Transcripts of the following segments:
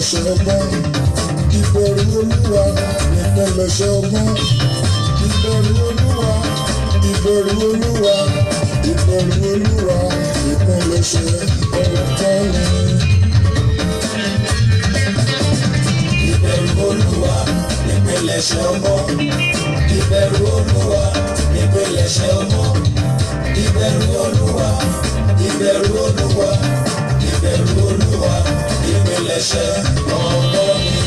ìpilẹ̀ṣẹ̀ ọgbọ́n ìbẹ̀rù olúwa ìpilẹ̀ṣẹ̀ ọgbọ́n ìbẹ̀rù olúwa ìbẹ̀rù olúwa ìbẹ̀rù olúwa ìpilẹ̀ṣẹ̀ ọgbọ́n ni. ìbẹ̀rù olúwa ìpilẹ̀ṣẹ̀ ọmọ ìbẹ̀rù olúwa ìpilẹ̀ṣẹ̀ ọmọ ìbẹ̀rù olúwa ìbẹ̀rù olúwa ìbẹ̀rù olúwa ìpilẹ̀ṣẹ̀ ọmọ mi.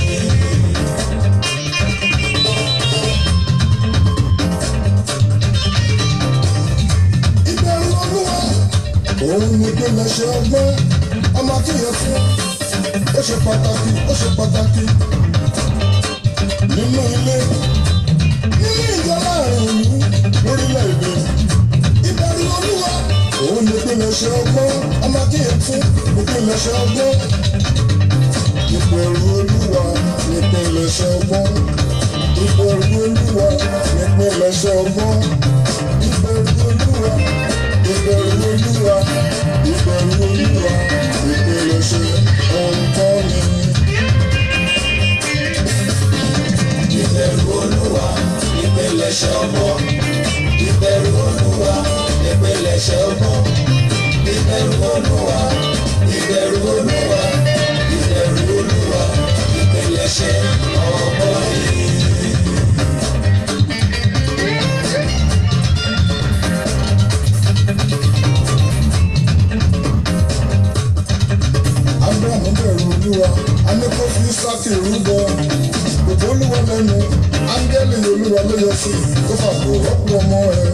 ìbẹ̀rù olúwa òun ni ìpilẹ̀ṣẹ̀ ọgbọ́n ọmọ akéèyàn fún ó ṣe pàtàkì ó ṣe pàtàkì nínú ilé nínú ìjọ láàrin ìlú lórílẹ̀‐èdè ìbẹ̀rù olúwa òun ni ìpilẹ̀ṣẹ̀ ọgbọ́n ọmọ akéèyàn fún ìpilẹ̀ṣẹ̀ ọgbọ́n ìbẹ̀rù olúwa ni ìpilẹ̀ṣẹ̀ ọgbọ́n ìbẹ̀rù olúwa ni ìpilẹ̀ṣẹ̀ ọgbọ́n ìbẹ̀rù olúwa ìbẹ̀rù olúwa ìbẹ̀rù olúwa ìpilẹ̀ṣẹ̀ ọgbọ́n ni. ìbẹ̀rù olúwa ìpilẹ̀ṣẹ̀ ọmọ ìbẹ̀rù olúwa ìpilẹ̀ṣẹ̀ ọmọ ìbẹ̀rù olúwa ìbẹ̀rù olúwa ìbẹ̀rù olúwa ìpilẹ̀ṣẹ̀ ọmọ yìí. abrahamu bẹ̀rù olúwa anẹ́kọ́ fi sákì rúbọ gbogbo olúwa lẹ́nu áńgẹ́lì olúwa ló yọ sí tó fàbọ̀ rọ́pò ọmọ ẹ̀.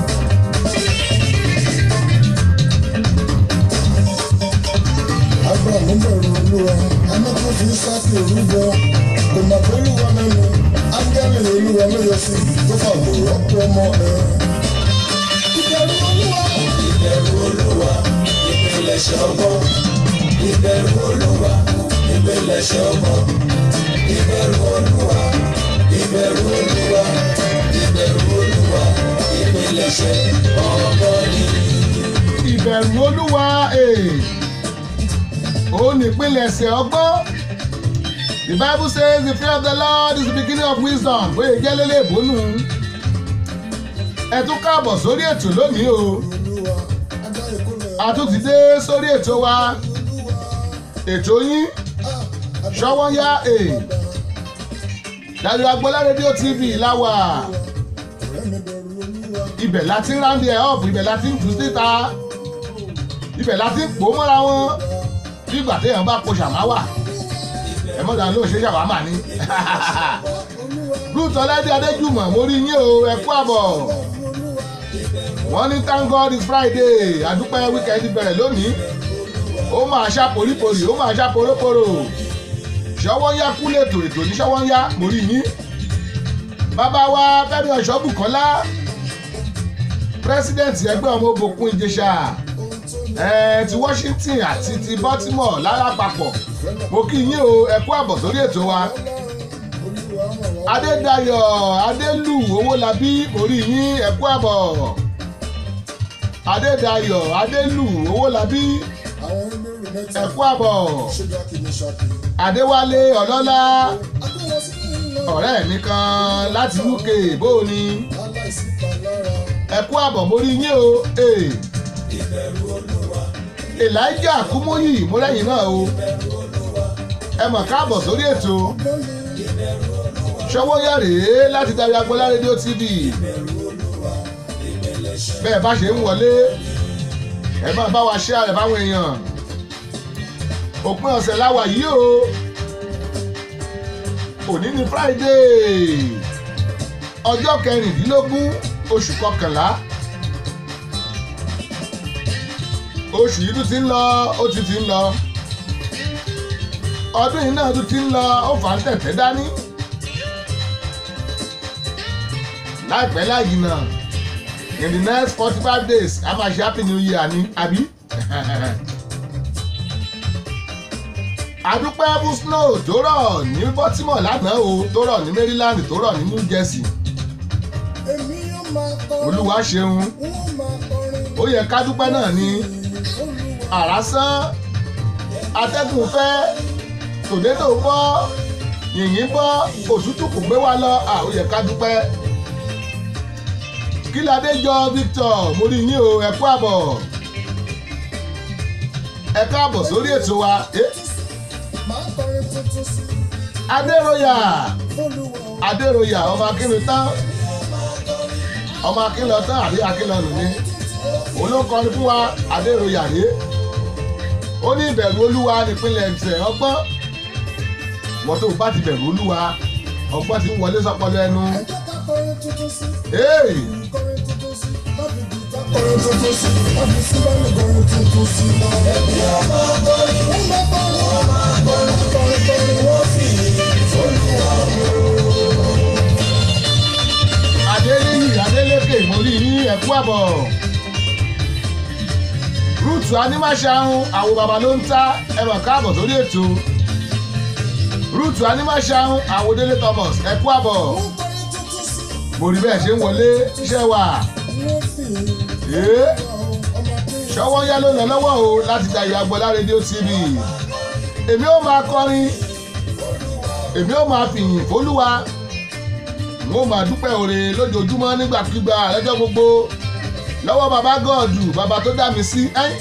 abrahamu bẹ̀rù olúwa anẹ́kọ́ fi sákì rúbọ kò mà pé olúwa lẹ́nu áńgẹ́lì olúwa ló yọ sí tó fàbọ̀ rọ́pò ọmọ ẹ̀. ìbẹ̀rù olúwa ìbẹ̀rù olúwa ìpilẹ̀ṣẹ̀ ọmọ ìbẹ̀rù olúwa ìpilẹ̀ṣẹ̀ ọmọ ìbẹ̀rù olúwa ìbẹ̀rù olúwa ìbẹ̀rù olúwa ìpilẹ̀ṣẹ̀ ọmọ yìí. ìbẹ̀rù olúwa ee òun nípìnlẹ̀ṣẹ̀ ọgbọ́n the bible says the fear of the lord is the beginning of wisdom bóyá jẹ́ lélẹ̀ ìbónú ẹ tún káàbọ̀ sórí ètò lónìí o olúwa ajá ìkólẹ̀ a tún ti dé sórí ètò wa ètò yín ṣọwọ́nyá ee dájú agbọ́lá rédíò tv láwà ọ̀rẹ́ mi bẹ̀rù olúwa. ibẹ̀ la ti ń ráńdì ẹ̀ ọ̀pù ibẹ̀ la ti ń jù síta ibẹ̀ la ti ń pò mọ́ra wọn bí ìgbà téèyàn bá po ṣàmáwà ẹ mọ́ta ló ṣe ṣàwámà ni ruth ọlẹ́dí adéjùmọ̀ mo rí yín o ẹ kú àbọ̀ wọ́n ní thank god is friday àdúpẹ́ weekend bẹ̀rẹ̀ lónìí ó máa ṣá poríporì ó máa ṣá poróporò ṣọwọ́nyá kú lètò ètò ní ṣọwọ́nyá mo rí yín bàbá wa fẹ́mi ọ̀ṣọ́bùkọ́lá president ẹgbẹ́ ọmọ òbòkun ìjẹsà ẹ ti washington àti ti baltimore lálápapọ̀ mo kí yín o ẹ kú àbọ̀ sórí ètò wa adédayọ̀ adélù owólabí orí yín ẹ kú àbọ̀ adédayọ̀ adélù owólabí àwọn ẹgbẹ́rún mẹ́ta ẹ kú àbọ̀ ṣúgà kìíní ṣàkì. adéwálé ọlọ́lá agbẹ́wọ̀n sí ìlọ ọ̀rẹ́ mi kan láti uk bóò ni aláìsí palára. ẹ kú àbọ̀ mo rí yín o ee elijah kúmóyì mo lẹ́yìn náà o ẹ mọ̀ káàbọ̀ sórí ètò ṣọwọ́ yà rèé láti darí agbọ́lá rédíò tv bẹ́ẹ̀ bá ṣe ń wọlé ẹ máa bá wa ṣe àrẹ fáwọn èèyàn òpin ọ̀sẹ̀ láwà yìí o òní ni friday ọjọ́ kẹrìndínlógún oṣù kọkànlá oṣù yìí tún ti ń lọ ó ti ti ń lọ ọdún yìí náà tún ti ń lọ ó fà ń tẹ̀tẹ̀ dání láìpẹ́ láyìí náà in the next forty five days a máa ṣe happy new year ni àbí àdúpẹ́ fún snow tó rọ̀ ní baltimore lánàá o tó rọ̀ ní maryland tó rọ̀ ní new jersey èmi yóò máa kọrin. olúwa ṣeun wọ́n máa kọrin. ó yẹ ká dúpẹ́ náà ni olúwa àrá sán atẹ́gùn fẹ́ tòdédò bọ́ yìnyín bọ́ òtútù kò gbé wa lọ à ó yẹ ká dúpẹ́ kí ládé jọ Victor mo rí yín o ẹ kú àbọ̀ ẹ káàbọ̀ sórí ètò wa Eh, máa kọrin tuntun sí Adéróyà olúwa Adéróyà ọmọ akínú tán ọmọ akínlọ tán àbí akínlọ nù ní òun ló kọrin fún wa Adéróyà rèé ó ní ìbẹ̀rù olúwa nípínlẹ̀ ẹ̀sẹ̀ ọgbọ́n wọ́n tó bá ti bẹ̀rù olúwa ọgbọ́n ti ń wọlé sọpọlọ ẹnu. ẹ jẹ́ ká kọrin tuntun sí Hey! kọrin tuntun sí láti gìtá kọrin tuntun sí láti sílẹ̀ kọrin tuntun sí. ẹbí ọmọ akọrin wọ́n máa kọrin wọ́n máa kọrin kọrin kọrin wọ́n fi olúwa Adéníyì Adélékè mo rí ní ẹ̀kú àbọ̀. Rúùtù Anímáṣáhùn àwọn bàbá ló ń ta ẹ̀mọ̀ káàbọ̀ sórí ètò. Rúùtù Anímáṣáhùn àwọn Délé Thomas ẹ̀kú àbọ̀. wọ́n kọrin tuntun sí Mo rí bẹ́ẹ̀ ṣe ń wọlé iṣẹ́ wa. wọ́n fi Ee ọmọdé ṣọwọ́ yá ló lọ lọ́wọ́ o láti da ìyá Agbọ́lá rédíò TV. Èmi ó máa kọrin. Èmi ó máa fìyìn fólúwa. Mo máa dúpẹ́ òre lójoojúmọ́ nígbàkigbà lọ́jọ́ gbogbo. Lọ́wọ́ bàbá Gọ́ọ̀dù bàbá tó dá mi sí. ẹ́yìn.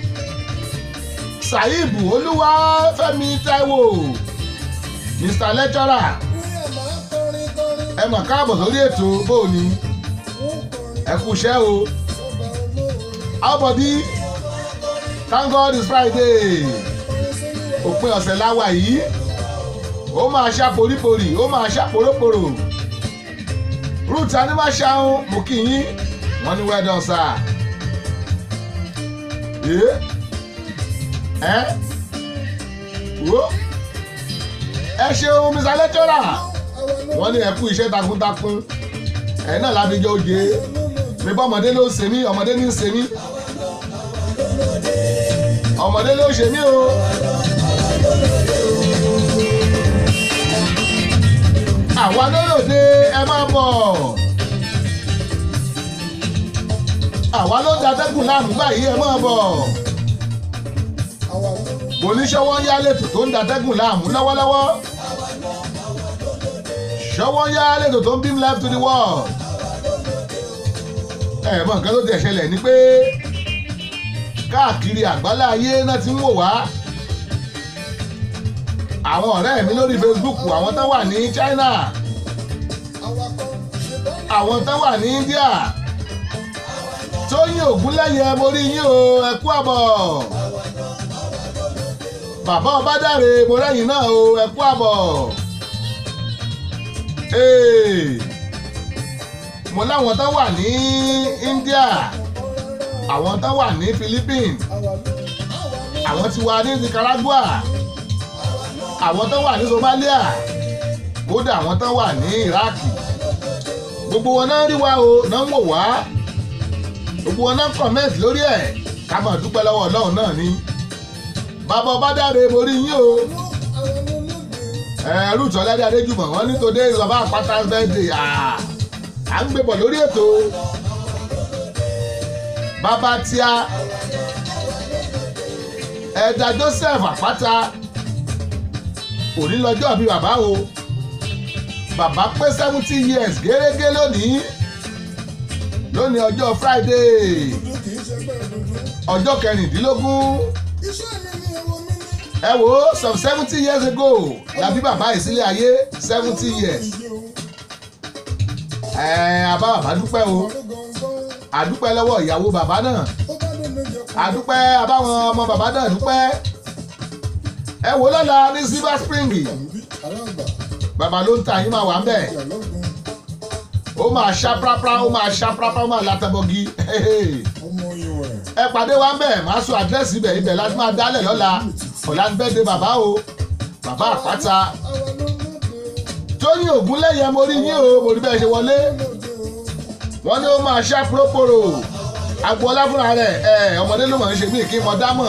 Sàyíbù Olúwa Fẹ́mi Táíwò. Mr Lecturer wíyà máa kọrin kọrin ẹ mà káàbọ̀ sórí ètò bóòní wọ́n kọrin ẹ kú iṣẹ́ o. sọ́ba olóore How body? Thank God it's Friday. kọrin sólúwa òpin ọ̀sẹ̀ láwa yìí ó máa ṣá poríporì ó máa ṣá poróporò ruth animaṣahun mo kí yín wọ́n ní wẹ́dọ̀ sá ẹ ẹ wo ẹ ṣeun mr lecturer wọ́n ní ẹ kú iṣẹ́ takuntakun ẹ náà lábíjọ́ oje mi bá ọmọdé ló ṣe mí ọmọdé ní í ṣe mí ọmọdé ló ṣe mí o. àwa lólòdè ẹ máa bọ̀. àwa ló da tẹ́gùn láàmú báyìí ẹ máa bọ̀. àwa ló oníṣòwò yá lẹ́tò tó ń da tẹ́gùn láàmú lọ́wọ́lọ́wọ́. ṣọwọ́ yá lẹ́tò tó ń beam life to the world. ẹ mọ nǹkan tó ti ṣẹlẹ̀ ni pé káàkiri àgbálá ayé náà ti ń wò wá. àwọn ọ̀rẹ́ mi lórí Facebook àwọn tán wà ní China awakọ̀ ṣe bá àwọn tán wà ní India Tóyìn Ògúnlẹ́yẹ mo rí yín o ẹ kú àbọ̀ bàbá Ọbádáre mo rẹ́yìn náà o ẹ kú àbọ̀ Ee, mo láwọn tán wà ní India àwọn tán wà ní Philippines àwa ló àwa ló àwọn tí wà ní Nicaragua àwọn tán wà ní Somalia kódà àwọn tán wà ní Iraq gbogbo wọn náà rí wa o náà ń wò wá gbogbo wọn náà comment lórí ẹ̀ ká máa dúpẹ́ lọ́wọ́ Ọlọ́run náà ni bàbá Ọbádáre mo rí yín o àwa ló lóde ẹ̀rù tọ́lẹ́dẹ́ Adéjùmọ̀ wọn ní today is Baba Àpátá's birthday Ah, à ń gbé bọ̀ lórí ètò bàbá tíá ẹ̀dà Joseph Àpáta òní lọ́jọ́ bí bàbá o bàbá pé seventy years gẹ́gẹ́ lónìí lónìí ọjọ́ Friday dúdú kì í ṣe bẹ́ẹ̀ dúdú ọjọ́ kẹrìndínlógún iṣẹ́ mi ni ewo mi ní ẹ wo some seventy years ago la bí bàbá yìí sílé ayé seventy years iye o ẹ àbá bàbá dúpẹ́ o ọ̀rẹ́ gangan àdúpẹ́ lọ́wọ́ ìyàwó bàbá náà ó bá lè lè jẹ kó àdúpẹ́ àbáwọn ọmọ bàbá náà dúpẹ́ ẹ wò lọ́la ní Silver Spring bí alágbà bàbá ló ń ta yín máa wà ń bẹ̀ ìyàlọ́gbọ̀n ó máa ṣá prápra ó máa ṣá prápra ó máa látẹ̀bọ̀gì ọmọ ìwẹ̀ ẹ pàdé wa ń bẹ̀ máa sọ àdírẹ́sì ibẹ̀ ibẹ̀ láti máa dálẹ̀ lọ́la ọ̀la ń bẹ́ẹ̀ de bàbá o bàbá àpáta àwa ló lóde Tóyìn Ògúnlẹ́yẹ mo rí yín o mo rí bẹ́ẹ̀ ṣe wọlé lóde o wọ́n ní ó máa ṣá própòrò agboola fúnra rẹ̀ ẹ ọmọdé ló mọ̀ ń ṣe mí kí n mọ dámọ̀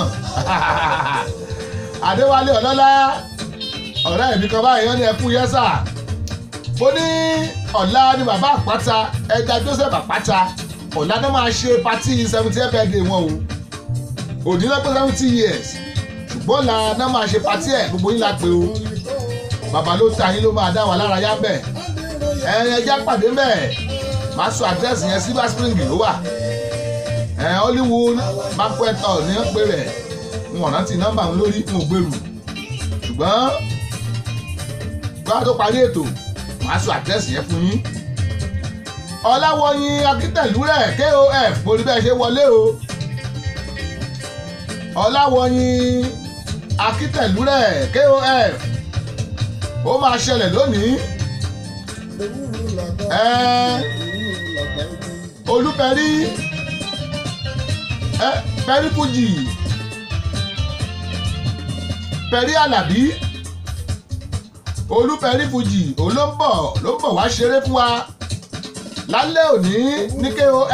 Adéwálé Ọlọ́lá ọ̀rẹ́ mi kan báyìí wọ́n ní ẹkú yẹ́sà mo ní ọ̀la ni bàbá àpáta ẹja Joseph àpáta ọ̀la náà máa ṣe patí seventy birthday wọn o òdì náà pé seventy years bọ́ọ̀là náà máa ṣe patí ẹ̀ gbogbo yín la pè o bàbá ló ta yín ló máa dá wa lára yá bẹ̀ ẹ ẹja pàdé bẹ́ẹ̀ máa sọ àdírẹ́sì yẹn silver spring ló wà ẹ hollywood banquet hall ní wọ́n pè rẹ̀ n ò rántí nọ́mbà ń lórí n ò gbèrú ṣùgbọ́n gbọ́dọ̀ tó parí ètò máa sọ àdírẹ́sì yẹn fún yín ọláwọyìn akítẹ̀lú rẹ̀ kof mo rí bẹ́ẹ̀ ṣe wọlé o ọláwọyìn akítẹ̀lú rẹ̀ kof ó máa ṣẹlẹ̀ lónìí ẹ olúpẹ̀rí ẹ pẹ̀rí fújì pẹ̀rí àlàbí olúpẹ̀rí fújì òun ló ń bọ̀ ló ń bọ̀ wá ṣeré fún wa lálẹ́ òní ní kof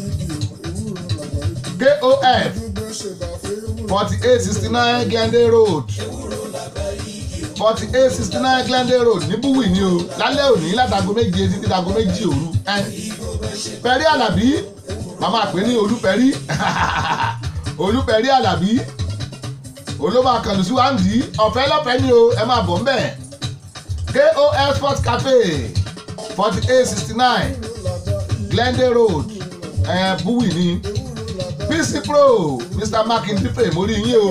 kof forty eight sixty nine glendale road forty eight sixty nine glendale road ní búwì ni o lálẹ́ òní látago méje títí dago méjì òru pẹ̀rí àlàbí màmá pè ní olúpẹ̀rí olúpẹ̀rí àlàbí olóma kàlù sí wáńdí ọ̀fẹ́ lọ́fẹ̀ẹ́ ni o ẹ máa bọ̀ ńbẹ̀ kof sports cafe forty eight sixty nine glendale road ẹ̀ búwì ni pc pro mr makindife mo rí yín o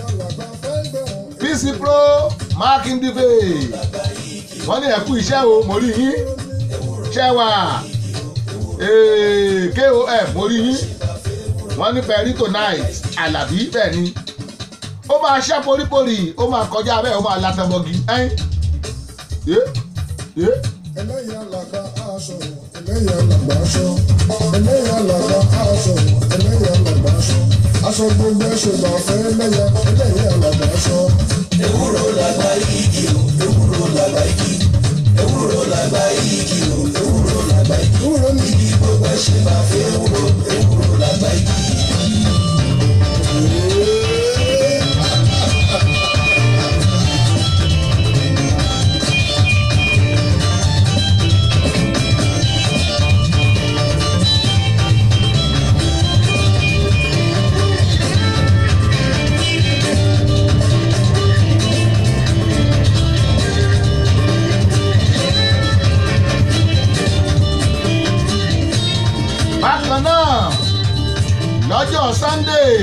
pc pro makindife wọ́n ní ẹ̀kú iṣẹ́ o mo rí yín ṣẹ́wà kof mo rí yín wọ́n ní pẹ̀rí tonight alábí bẹ́ẹ̀ ni ó máa ṣá poríporì ó máa kọjá bẹ́ẹ̀ ó máa látàmọ́gi ẹ́yìn ẹlẹ́yà làgbà aṣọ ẹlẹ́yà làgbà aṣọ ẹlẹ́yà làgbà aṣọ ẹlẹ́yà làgbà aṣọ aṣọ gbogbo ẹ̀ṣẹ̀ bá fẹ́ ẹlẹ́yà ẹlẹ́yà làgbà aṣọ. ewúro làgbà igi o ewúro làgbà igi ewúro làgbà igi o ewúro làgbà igi Ewúro ni igi gbogbo ẹ̀ṣẹ̀ bá fẹ́ ewúro ewúro làgbà igi. bákan náà lọ́jọ́ sunday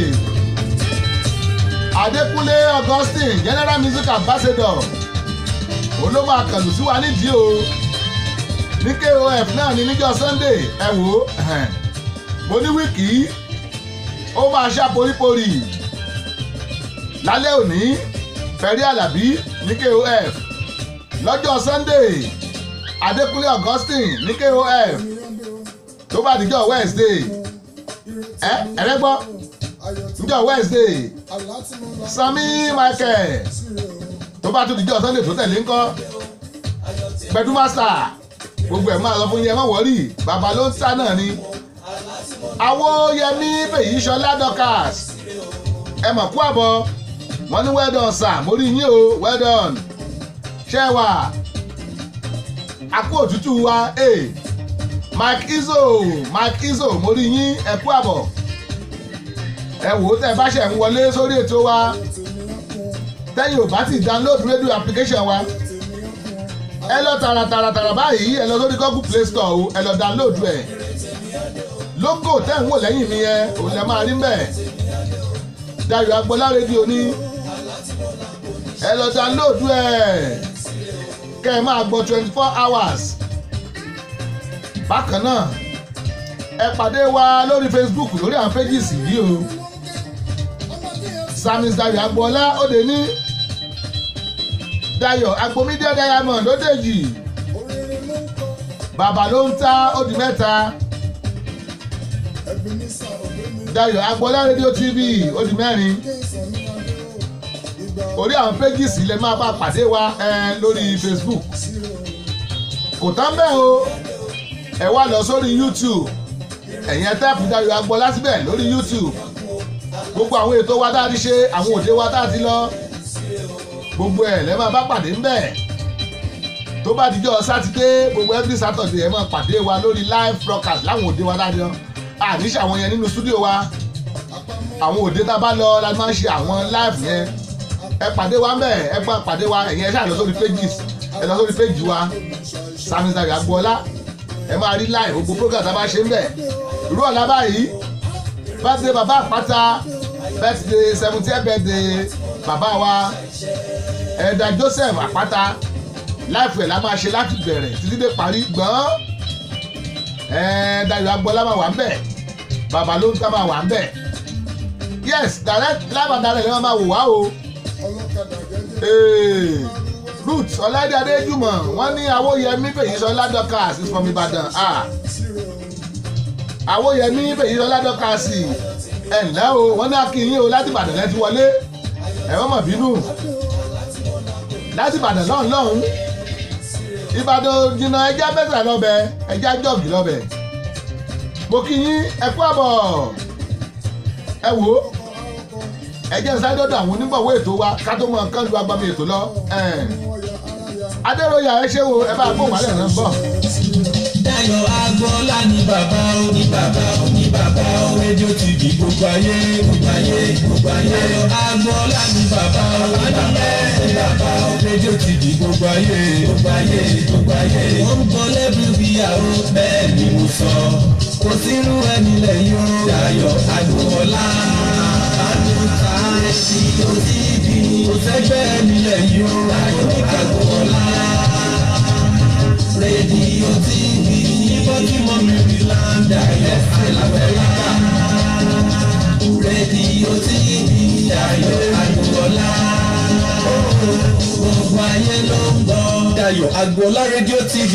adékúnlé augustine general music ambassador òun ló máa kàlù sí wa nídìí o ní kof náà ní níjọ́ sunday ẹ wò ó ẹhẹn. mo ní wíìkì ó máa ṣá poríporì lálẹ́ òní fẹ̀rí àlàbí ní kof lọ́jọ́ sunday adékúnlé augustine ní kof tó bá dijọ́ wednesday ẹ ẹ̀rẹ́gbọ́ njọ́ wednesday sami michael tó bá tún dijọ́ sunday tó tẹ̀lé ńkọ́ gbẹdú master gbogbo ẹ̀ máa lọ fún yẹn mọ́ wọ́rì bàbá ló ń sá náà ni awóyẹmí fèyí sọlá dorcas ẹ mọ̀ kú àbọ̀ wọ́n ní well done sir mo rí yín o well done ṣé wà àkó òtútù wa ee. Hey mike izo mike izo mo rí yín ẹ kú àbọ̀ ẹ wò ó tẹ́ ẹ bá ṣe ń wọlé sórí ètò wa tẹ́yìn ò bá ti download radio application wa ẹ lọ tààràtààràtàrà báyìí ẹ lọ sórí google play store o ẹ lọ download ẹ logo tẹ́ ń wò lẹ́yìn mi yẹn òun lẹ máa rí mbẹ̀ dayo agboola rédíò ní ẹ lọ download ẹ kẹ́ ẹ máa gbọ́ twenty four hours bákan náà ẹ pàdé wa lórí facebook lórí àwọn pages yìí o samis dayo agboola òde ní dayo agbomídé diamond òdèjì bàbá ló ń ta òdì mẹ́ta dayo agboola radio tv òdì mẹ́rin orí àwọn pages lè máa bá pàdé wa ẹ lórí facebook kò tán bẹ́ẹ̀ o ẹ wá lọ sórí youtube ẹ̀yin ẹ̀tẹ́pù dayo agboola síbẹ̀ lórí youtube gbogbo àwọn ètò wa tá a ti ṣe àwọn òde wa tá a ti lọ gbogbo ẹ̀ lẹ́ máa bá pàdé ńbẹ̀ tó bá dijọ́ sátidé gbogbo every saturday ẹ máa pàdé wa lórí live broadcast láwọn òde wa tá a ti lọ àníṣe àwọn yẹn nínú studio wa àwọn òde tá a bá lọ la máa ń ṣe àwọn live yẹn ẹ pàdé wa mbẹ ẹ gbọ́ pàdé wa ẹ̀yin ẹ ṣáà lọ sórí pages ẹ lọ sórí page wa Sami Dayo Agboola ẹ máa rí live gbogbo program tá a bá ṣe ń bẹ̀ irú ọ̀la báyìí birthday bàbá àpáta birthday seventeen birthday bàbá wa ẹ̀dà Joseph àpáta láìpẹ́ la máa ṣe láti bẹ̀rẹ̀ títí dé parí gbọ́n ẹ̀ẹ́n Dayo Agboola máa wà ń bẹ̀ bàbá ló ń tá máa wà ń bẹ̀ yes direct live and direct lẹ́wọ̀n máa wò wá o ọlọ́kadà jẹ́jẹ́. Hey, Ruth Ọláìdé Adéjùmọ̀ wọ́n ní Awóyẹmí Fèyísọ́lá Dorcas is from Ìbàdàn ah Awóyẹmí Fèyísọ́lá Dorcas ẹ̀ ǹlẹ́ o wọ́n ní akínyìn o láti Ìbàdàn lẹ́ti wọlé ẹ̀wọ́n mọ̀ bínú láti Ìbàdàn lọ́hùn lọ́hùn Ìbàdàn jìnnà ẹja bẹ́sẹ̀ lọ́bẹ̀ ẹja jọ̀gì lọ́bẹ̀ mo kí yín ẹ kú àbọ̀ ẹ wò ó ẹ jẹ́ sáré dọ́dọ̀ àwọn onígbọ̀wọ́ ètò wa ká tó mọ nǹkan lu agbami ètò lọ. adéròyà ẹ ṣé wo ẹ bá gbóhùn wálẹ̀ náà bọ̀. Dayo Agboola ní bàbá ó ní bàbá ó ní bàbá ó rédíò TV gbogbo ayé gbogbo ayé gbogbo ayé. Dayo Agboola ní bàbá ó ní bàbá ó ní bàbá ó rédíò TV gbogbo ayé gbogbo ayé gbogbo ayé. Ó ń bọ lẹ́bù bíyàwó bẹ́ẹ̀ ni mo sọ. Kò sírú ẹni lẹ́yìn ó. Dayo Agboola àdùntà rédíò TV. Kò sẹ́gbẹ́ ẹni lẹ́yìn ó. Dayo Agboola rédíò tv baltimore maryland Dayo Agboola rédíò tv Dayo Agboola gbogbo ayé ló ń gbọ́. Dayo Agboola rédíò tv.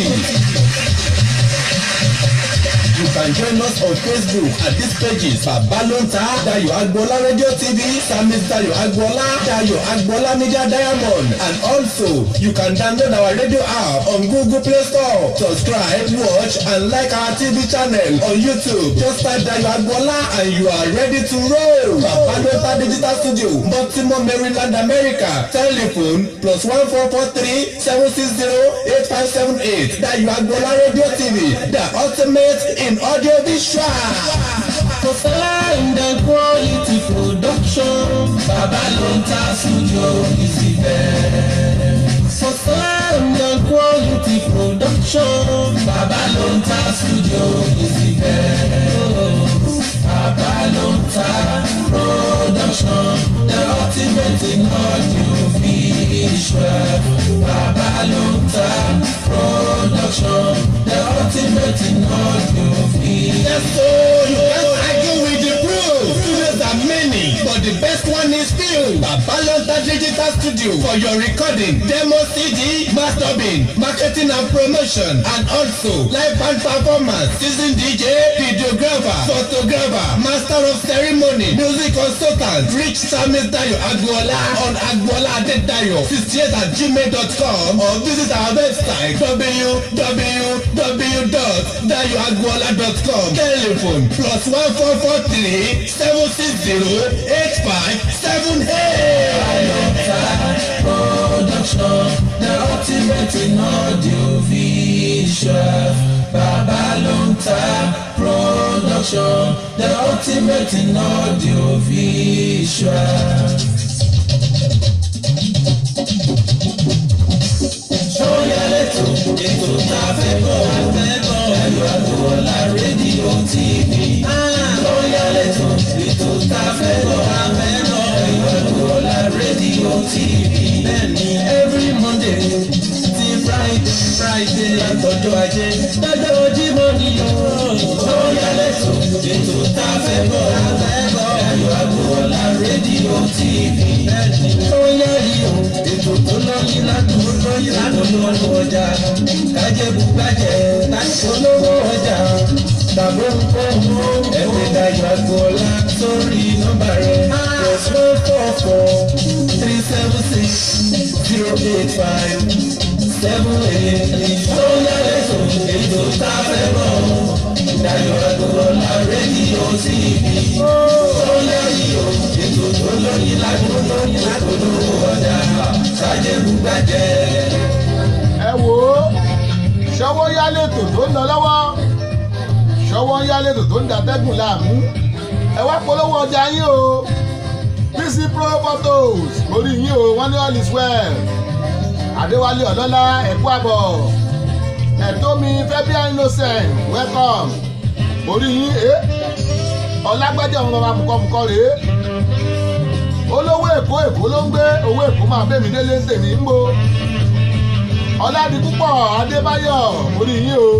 You can join us on Facebook at these pages Babalonta Dayo Agboola Radio TV Sami Dayo Agboola Dayo Agboola Media Diamond and also you can download our radio app on Google Play Store. Subscribe, watch and like our TV channel on YouTube. Just type Dayo Agboola and you are ready to roll. Babalonta Digital Studio Baltimore, Maryland, America. Telephone plus one four four three seven six zero eight five seven eight. Dayo Agboola Radio TV the ultimate in audio visual. For sound and quality production, Babalonta Studio is the best. For sound and quality production, Babalonta Studio is the best. Babalonta production, the ultimate in audio visual. Babalonta production, the ultimate in audio visual. Yes, so you can't argue with the proof. Studios are many, but the best one is few. Babalonta Digital Studio for your recording, demo CD, mastering, marketing and promotion, and also live band performance, season DJ, videographer, photographer, master of ceremony, music consultant, reach Sami Dayo Agboola on Agboola Adedayo 68 at gmail.com or visit our website www.dayoagboola.com telephone plus one four four three seven six zero eight five seven eight. production the ultimate in audio visual Babalonta production the ultimate in audio visual. Sọ́yà lẹ́tọ̀ ètò tá a fẹ́ bọ̀ Dayo Agboola rédíò TV. Sọ́yà lẹ́tọ̀ ètò tá a fẹ́ bọ̀ Dayo Agboola rédíò TV. Bẹ́ẹ̀ni every Monday ti Friday Friday látọjọ́ ajé lọ́jọ́ Jímọ̀ ni yóò. Sọ́yà lẹ́tọ̀ ètò tá a fẹ́ bọ̀ Dayo Agboola rédíò TV. Bẹ́ẹ̀ni sọ́yà yìí o ètò tó lọ́yìn ládùúgbò lọ́yìn ládùúgbò ọjà kájẹ́bù gbàjẹ́ láti olówó ọjà tàbí ohunkóhun ẹ̀wẹ̀ Dayo Agboola sórí nọ́mbà rẹ̀ plus one four four three seven six zero eight five seven eight tó yálẹ̀ tó ètò tá a fẹ́ bọ̀ Dayo Agboola rédíò TV tó yálẹ̀ o ètò tó lóyìn ládùúgbò lóyìn ládùúgbò ọjà kájẹ́bù gbàjẹ́. ẹ wò ó ṣọwọ́ yálètò tó ń lọ lọ́wọ́ ṣọwọ́ yálètò tó ń dàtẹ́gùn láàmú ẹ wá polówó ọjà yín o bísí pro photos orí yín o wọ́n ní all is well adéwálé ọlọ́lá ẹ̀kú àbọ̀ ẹ̀tọ́mi fẹ́bíà innocent welcome orí yín ẹ́ ọlágbájá ọmọ bàbá mùkọ́mùkọ́ rèé olówó èkó èkó ló ń gbé owó èkó máa bẹ́ẹ̀ mí délé ń tèmi ń bo ọ̀làdìpúpọ̀ adébáyọ̀ orí yín o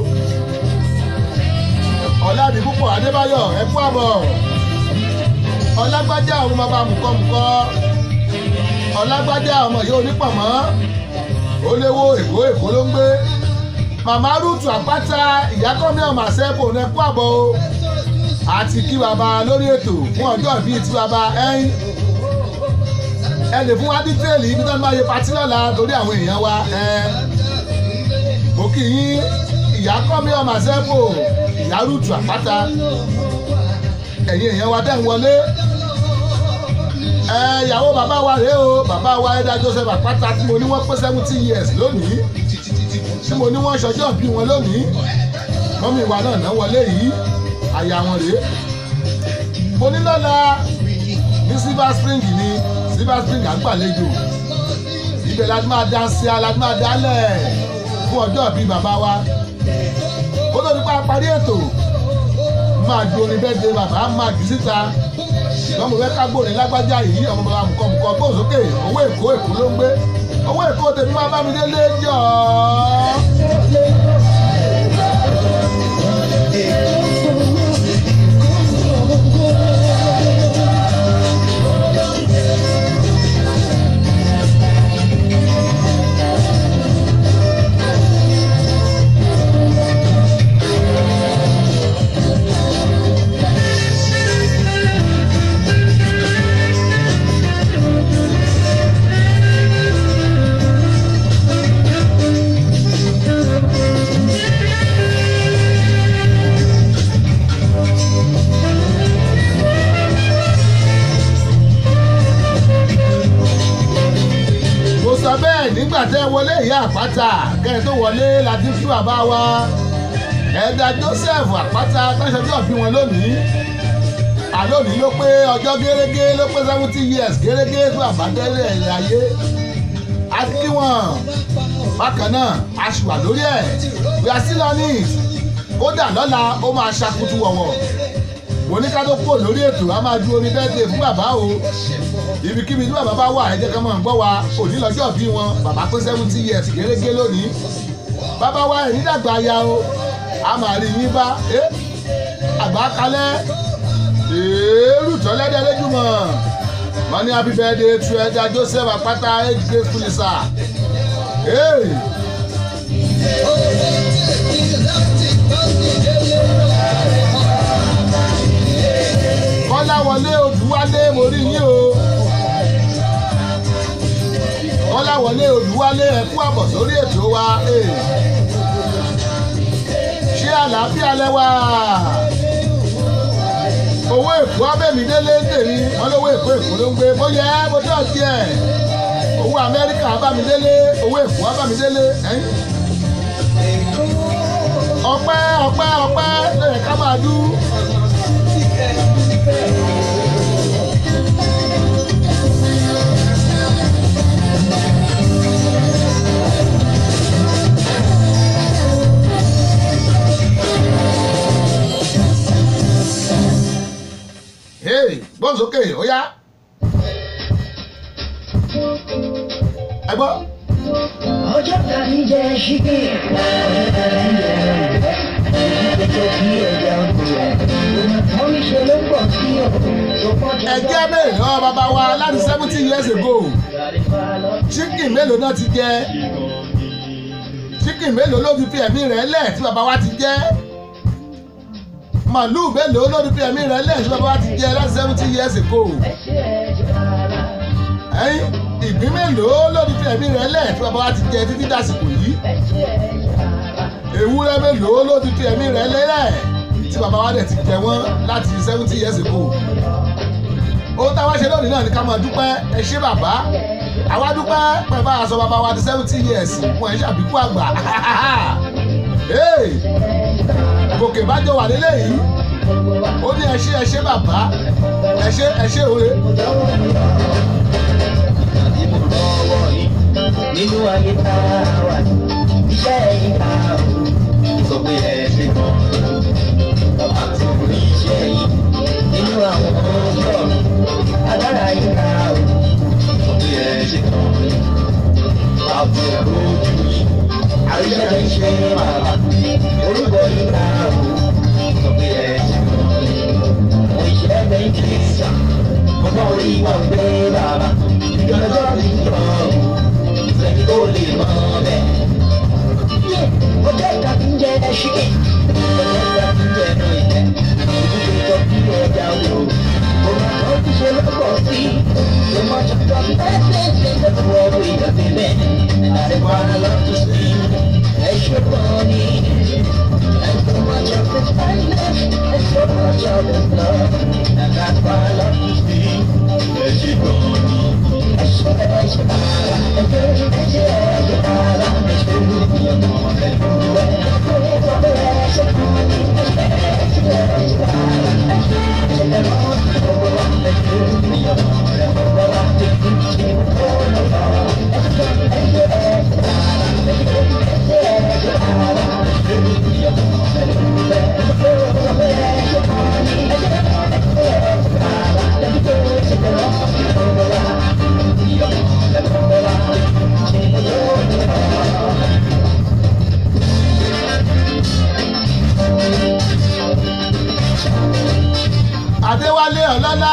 ọ̀làdìpúpọ̀ adébáyọ̀ ẹ̀kú àbọ̀ ọlágbájá ọmọ bàbá mùkọ́mùkọ́ ọlágbájá ọmọ yìí onípọ̀mọ́ olówó èkó èkó ló ń gbé màmá rúùtù àpáta ìyákọ́mí ọmọ àṣẹ́kù ẹ̀kú àbọ̀ o àti kí baba lórí ètò fún ọjọ́ ìbí tí baba ẹ̀yìn ẹ lè fún wa dítẹ́ẹ̀lì ibi tó ń bá yẹ patí lọ́la torí àwọn èèyàn wa ẹ mo kì í ìyá kọ́ mi ọmọ àṣẹ́fò ìyá rúùtù àpáta ẹ̀yin èèyàn wa dẹ́ ń wọlé ẹ ìyàwó bàbá wa rèé o bàbá wa ẹ̀dá joseph àpáta tí mo ní wọ́n pé seventy years lónìí tí mo ní wọ́n ṣọjọ́ bí wọn lónìí mọ́mí wa náà náà wọlé yìí àyà wọn rèé mo ní lọ́la ní silver spring ni silver spring àgbàlejò ibẹ̀ la ti máa dá sí a la ti máa dálẹ̀ fún ọjọ́ bíi bàbá wa kó tó nípa parí ètò máa ju orin bẹ́ẹ̀ de bàbá máa jù síta ṣùgbọ́n mo fẹ́ ká gbòòrè lágbájá yìí ọmọ bàbá mùkọ́mùkọ́ gbóhùn sókè owó èkó èkó ló ń gbé owó èkó tèmi máa bá mi délé jọ̀ọ́. mo sọ bẹ́ẹ̀ nígbà tẹ́ wọlé ìyá àpáta kẹ́ ẹ tó wọlé láti fún bàbá wa ẹ̀dà joseph àpáta tọ́ṣọjọ́ bí wọn lónìí àlónìí ló pé ọjọ́ gẹ́gẹ́ ló pé seventy years gẹ́gẹ́ fún àbádẹ́rẹ́ ẹ̀rẹ̀ ayé a ti kí wọn bákan náà a sì wà lórí ẹ̀ we are still on it kódà lọ́la ó máa ṣakutu wọ̀wọ̀ mo ní ká tó kúrò lórí ètò a máa ju orin bẹ́ẹ̀dẹ̀ fún bàbá o ibikíbi tí bàbá bá wà ẹ jẹ́ ká máa gbọ́ wa òní lọ́jọ́ bí wọn bàbá pé seventy years gẹ́gẹ́ lónìí bàbá wa ẹ̀ nídàgbà ya o a máa rí yín bá ẹ àgbà kalẹ̀ èrú tọ́lẹ́dẹ́ lẹ́júmọ̀ wọ́n ní happy birthday to ẹja joseph apata age graceful sir. Hey. kọ́láwọlé odùwálé mo rí yín o kọ́láwọlé odùwálé ẹ kú àbọ̀ sórí ètò wa eh. ṣé àlàáfíà lẹ́wà owó èkó abẹ́mídélé ń tèmi wọn lówó èkó èkó ló ń gbé bóyá mo dé ọtí ẹ̀ owó amẹ́ríkà abámidélé owó èkó abámidélé ẹ̀yìn ọpẹ́ ọpẹ́ ọpẹ́ lóye ká máa dú. Hey, gbọ́n sókè ó yá. ẹ gbọ́. ọjọ́ tàbí jẹ́ ṣíkì ọjọ́ tàbí jẹ́ ẹ̀jẹ̀ kí ẹ̀jẹ̀ ọ̀gbìn wọ́n mi ṣe ló pọ̀ sí ọ̀gbìn tó pọ̀ jù. ẹjẹ́ mélòó lọ́wọ́ bàbá wa láti seventy years ago chicken mélòó náà ti jẹ chicken mélòó ló ti fi ẹ̀mí rẹ̀ lẹ̀ tí bàbá wa ti jẹ́ màlúù mélòó ló ti fi ẹ̀mí rẹ̀ lẹ̀ tí bàbá wa ti jẹ́ láti seventy years ago ẹ̀yìn ìgbín mélòó ló ti fi ẹ̀mí rẹ̀ lẹ̀ tí bàbá wa ti jẹ́ títí dàsìkò yìí ewúrẹ́ mélòó ló ti fi ẹ̀mí rẹ̀ lẹ̀ tí bàbá wa dẹ̀ ti jẹ wọ́n láti seventy years ago ohun táwa ṣe lónìí náà ni ká máa dúpẹ́ ẹ ṣé bàbá àwa dúpẹ́ pẹ̀lú àṣọ bàbá wa di seventy years fún ẹ ṣàbíkú àgbà Hey! gòkè bájọ wà lélẹ́yìí ó ní ẹ ṣé ẹ ṣé bàbá ẹ ṣé ẹ ṣé òre nínú ayé tá a wà iṣẹ́ yìí ká o sọ pé ẹ ṣe gan bàbá tí kò ní iṣẹ́ yìí nínú àwọn ọjọ́ agbára yìí ká o sọ pé ẹ ṣe gan àbò ẹ̀rọ ojú yìí àríṣẹ́ lè ṣe bàbá orúkọ yìí ká o sọ pé ẹ ṣe gan àwọn iṣẹ́ bẹ́ẹ̀ kì í sà ọmọ orí wọn gbé bàbá ìjọba mi yọ̀ ọ́ sẹ́ni tó lè mọ bẹ́ẹ̀. Ọjọ́ ìta ti ń jẹ ẹṣin, ọjọ́ ìta ti ń jẹ ẹnu ìtẹ́, ìdíje tó bí ẹja odò. Òun àwọn ti ṣe lọ́pọ̀ sí, ló mọ ṣọ̀tọ̀ pẹ́ẹ́pẹ́ẹ́pẹ́ lọ́pọ̀ ọ̀rọ̀ ìdọ̀tí bẹ́ẹ̀. Àdìpọ̀ ara lọ tó sí, ẹ ṣe pọ̀ ní. And so much of this kindness, and so much of this love, and that's why I love to see. Ẹ ṣe pọ̀ ní. Ẹ ṣe ẹ ṣe bàbá, ẹ ṣe ẹ ṣe ẹ ṣe bàbá, ẹ ṣe ní ọmọ ẹ lúwẹ̀. Ẹ sọ pé ẹ ṣe kàn ní, ẹ ṣe ẹ ṣe ẹ ṣe bàbá, ẹ ṣe ẹ ṣe ẹ mọ́ ọ̀pọ̀ wa, ẹ ṣe ní ọmọ ẹ ọ̀pọ̀ wa, ẹ ṣe ṣe ọ̀pọ̀ lọ́wọ́. Ẹ ṣe ẹ ṣe ẹ ṣe bàbá, ẹ ṣe ẹ ṣe ẹ ṣe bàbá, ẹ ṣe ní ọmọ ẹ lúwẹ̀. Ẹ sọ pé ẹ ṣe kàn ní, ẹ ṣe ẹ ṣe ẹ ṣe bàbá, ẹ ṣe ẹ ṣe ẹ mọ́ ọ̀pọ̀ wa. adéwálé ọlọ́lá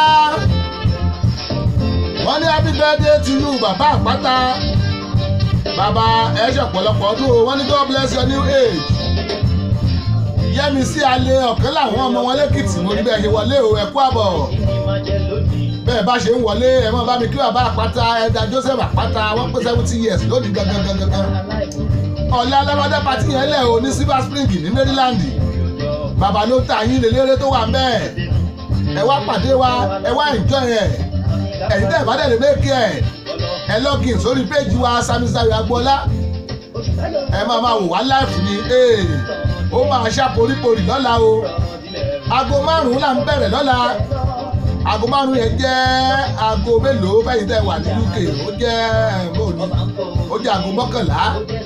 wọ́n ní happy birthday to you bàbá àpáta bàbá ẹ ṣe ọ̀pọ̀lọpọ̀ ọdún o wọ́n ní god bless your new age yẹ́mi sí alẹ́ ọ̀kan láwọn ọmọ wọn lẹ́kìtì mo ní bẹ́ẹ̀ ṣe wọlé o ẹ kú àbọ̀ bẹ́ẹ̀ bá ṣe ń wọlé ẹ mọ́ bá mi kí bàbá àpáta ẹ̀dá joseph àpáta wọ́n pé seventy years lónìí gangan gangan gangan ọ̀lẹ́ alábọ́dé pati yẹn lẹ̀ o ní silver spring ní maryland bàbá ló ta yín lélẹ́rẹ́ tó wà ń bẹ́ẹ̀ ẹ wá pàdé wa ẹ wá enjoy ẹ ẹ̀yin tẹ́ ẹ bá dẹ̀lé mékì ẹ ẹ login sórí péjì wa samisayo agboola ẹ máa máa wò wá láìfù ni ee ó máa ṣá poríporì lọ́la o aago márùn-ún là ń bẹ̀rẹ̀ lọ́la aago márùn-ún yẹn jẹ́ aago mélòó bẹ́yìn tẹ́ wà ní uk ó jẹ́ bóòní ó jẹ́ aago mọ́kànlá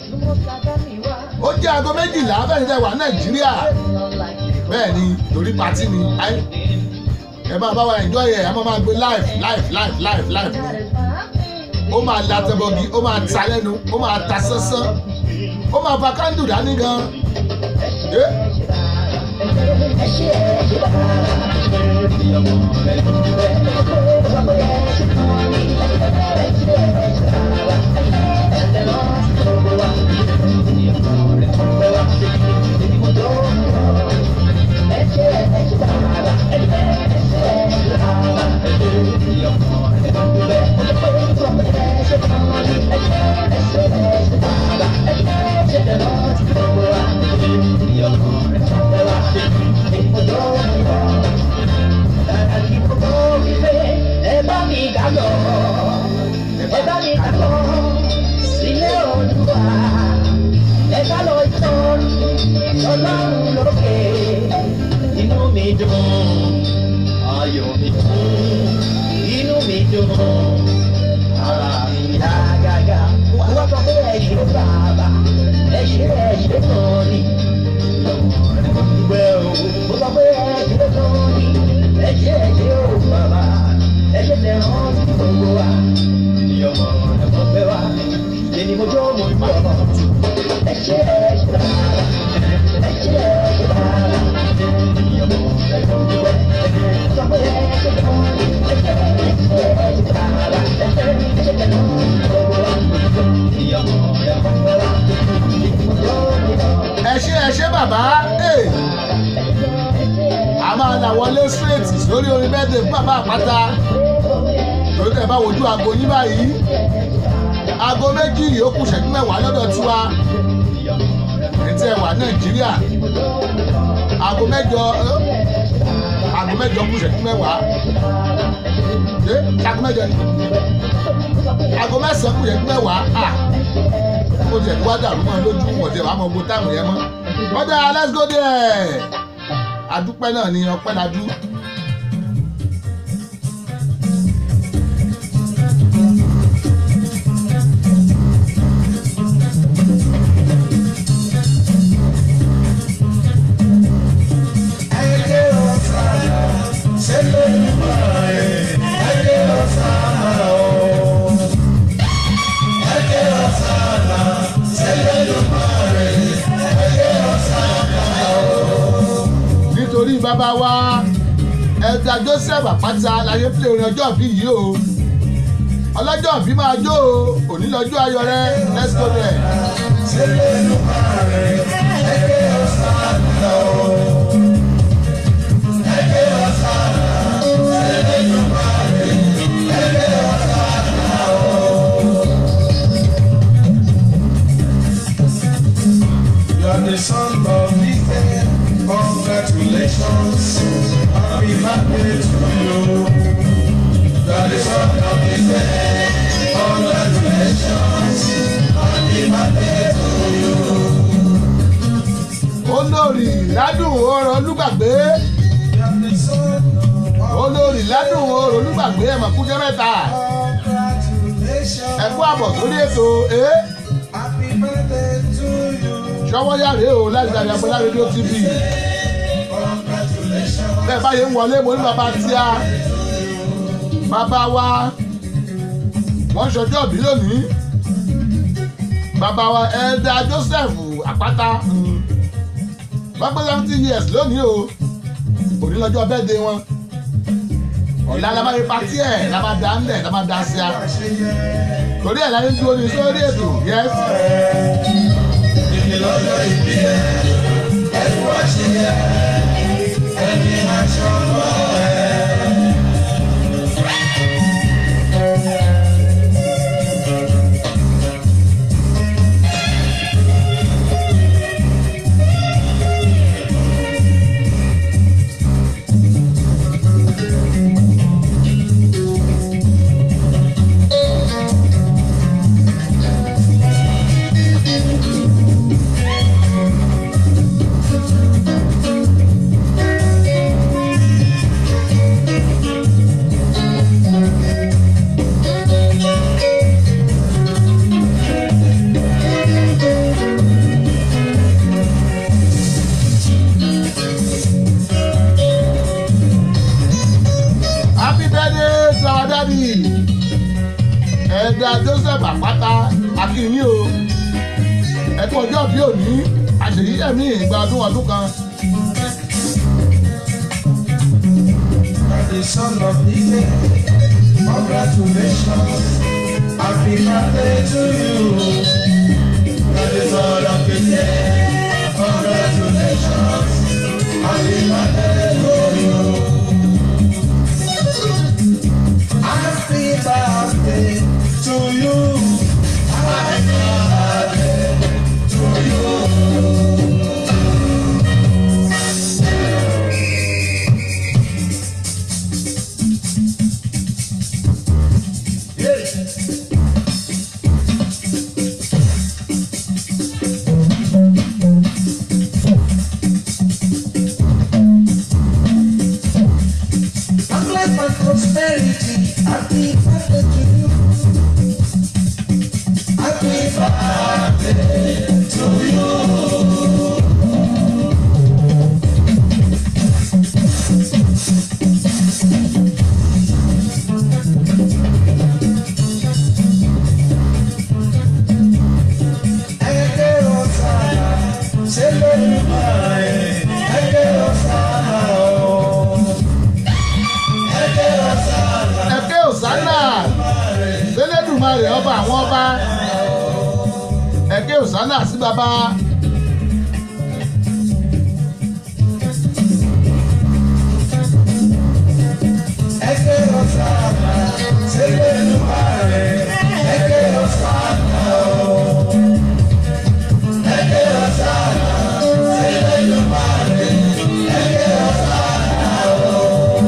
ó jẹ́ aago méjìlá bẹ́yìn tẹ́ wà nàìjíríà bẹ́ẹ̀ ni torí patí ni ayé ẹ máa bá wa enjoy ẹ ẹ máa máa gbé live live live live live ó máa la tẹbọgi ó máa ta lẹ́nu ó máa ta sánsán ó máa fa kándù dání gan ẹ Ẹ bá mi ká lọ, ẹ bá mi ká lọ sílé Olúwa ẹ̀ka lọ tán ọlọ́run lókè inú mi dùn ayọ̀ mi kún inú mi dùn ara mi yá gágá wọ́n sọ pé ẹ ṣe bàbá ẹ ṣe ẹ ṣe tán ni gbẹ o wọ́n sọ pé ẹ ṣe tán ni ẹ ṣe ẹ ṣe o bàbá ẹ ṣe tẹ̀ hàn sí gbogbo wa ìyọ̀mọ̀ ẹ̀fọ́ fẹ́ wa èmi mo jó mo ń bọ̀ ẹ ṣe ẹ ṣe bàbá ẹ ṣe ẹ ṣe bàbá ìyọ̀mọ̀ ẹ̀fọ́ fẹ́ wa sọ pé ẹ ṣe tán ni ẹ ṣe ẹ ṣe ẹ ṣe bàbá ẹ ṣe ẹ ṣe tẹ̀ hàn sí gbogbo wa ìyọ̀mọ̀ ẹ̀fọ́ fẹ́ wa èmi mo jó mo ń bọ̀. ẹ ṣe ẹ ṣe bàbá ẹ a máa là wọlé straight lórí orin bẹ́ẹ̀dẹ̀ fún bàbá àpáta torí tẹ̀ bá wojú aago yín báyìí aago méjì yìí ó kù ṣẹ́jú mẹ́wàá lọ́dọ̀ tiwa ètò ẹ̀wà nàìjíríà aago mẹ́jọ ẹ́, aago mẹ́jọ kù ṣẹ́jú mẹ́wàá ẹ aago mẹ́jọ ni aago mẹ́sàn-án kù ṣẹ́jú mẹ́wàá à ó tiẹ̀ tí wá dàrú mọ́ lójú wọ̀n tiẹ̀ wàá mọ gbogbo táìmù yẹn mọ́ ọ̀dà let's go there adúpẹ́ náà ni ọpẹ́ lajú. nítorí bàbá wa ẹ̀dà joseph àpáta láyé pé orin ọjọ́ bí yìí o ọlọ́jọ́ bí máa jó o òní lọ́jọ́ ayọ̀ rẹ let's go there. You are the son of this day. Congratulations. Happy birthday to you. You are the son of this day. Congratulations. Happy birthday to you. olórí ládùn ọ̀rọ̀ olúgbàgbé You are the son of olórí ládùn ọ̀rọ̀ olúgbàgbé ẹ̀ mọ̀kújẹ́ mẹ́ta Congratulations. ẹ̀kú àbọ̀ sórí ètò ẹ̀ Happy birthday to you. ṣọwọ́yàrá o láti dàbí abọ́lá rédíò tv Congratulations. bẹ́ẹ̀ báyìí ń wọlé mo ní bàbá tíá bàbá wa wọ́n ṣọjọ́ bí lónìí bàbá wa ẹ̀ẹ́dà joseph àpáta mm, wọ́n pé seventy years lónìí o òní lọ́jọ́ bẹ́ẹ̀dẹ̀ wọn ọ̀la la máa fi patí ẹ̀ la máa dá ńlẹ̀ la máa dá sí a torí ẹ̀ láyé ń dúró ní sórí ètò yes Ìdí lọ́jọ́ ìbí ẹ̀, ẹ̀kú àṣeyẹ, ẹni aṣọ lọ ẹ̀. happy birthday to our daddy ẹ̀ẹ́dà joseph àpáta akínyìn o ẹ̀kú ọjọ́ bí òní àṣeyí ẹ̀mí ìgbà ọdún ọdún kan The son of the day, congratulations, happy birthday to you. You're the son of the day, congratulations, happy birthday to you. Happy birthday to you. Happy birthday to you. Long life and prosperity. Happy birthday to you. Happy birthday to you. Ẹgbẹ́ ọ̀sán, ṣe lórí máa ẹ̀. Ẹgbẹ́ ọ̀sán ọ̀. Ẹgbẹ́ ọ̀sán. ẹ̀kẹ́ òsánà lẹ́lẹ́dùnmarè ọba àwọn ọba ẹ̀kẹ́ òsánà sí bàbá Ẹgbẹ́ ọ̀sán, ṣe lórí máa ẹ̀. Ẹgbẹ́ ọ̀sán ọ̀. Ẹgbẹ́ ọ̀sán, ṣe lórí máa ẹ̀. Ẹgbẹ́ ọ̀sán ọ̀.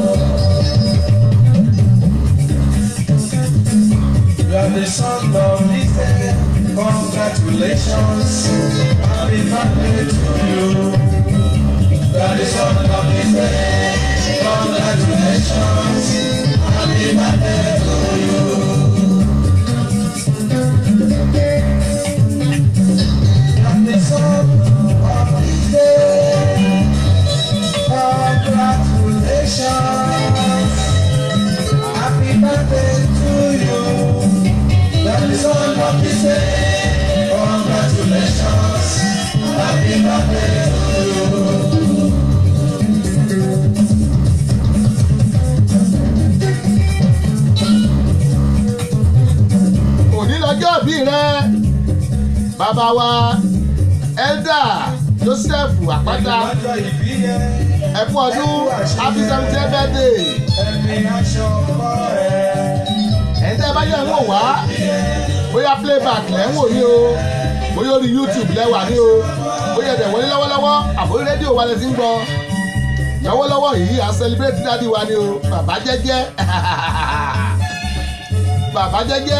You are the son of this day. Congratulations. Happy birthday to you. You are the son of his name. Congratulations. Happy birthday to you. I'm the son of his name. Congratulations. Happy birthday to you. You're the son of his name. Congratulations. Happy birthday to you. òní lọ́jọ́ bí rẹ bàbá wa elda joseph àpáta Ọjọ́ ìbí yẹn. ẹkú ọdún happy seventy birthday Ẹ̀mí aṣọ ọkọ rẹ̀. ẹ̀ńtẹ́ bá yẹ̀ ń wò wá bóyá playback lẹ́ ń wò ní o bóyá orí youtube lẹ́wà ní o bóyá ẹ̀dẹ̀ wọlé lọ́wọ́lọ́wọ́ àbórí rédíò wa lẹ ti ń gbọ́ lọ́wọ́lọ́wọ́ yìí à ń celebrate dáàdi wa ní o bàbá jẹ́jẹ́ bàbá jẹ́jẹ́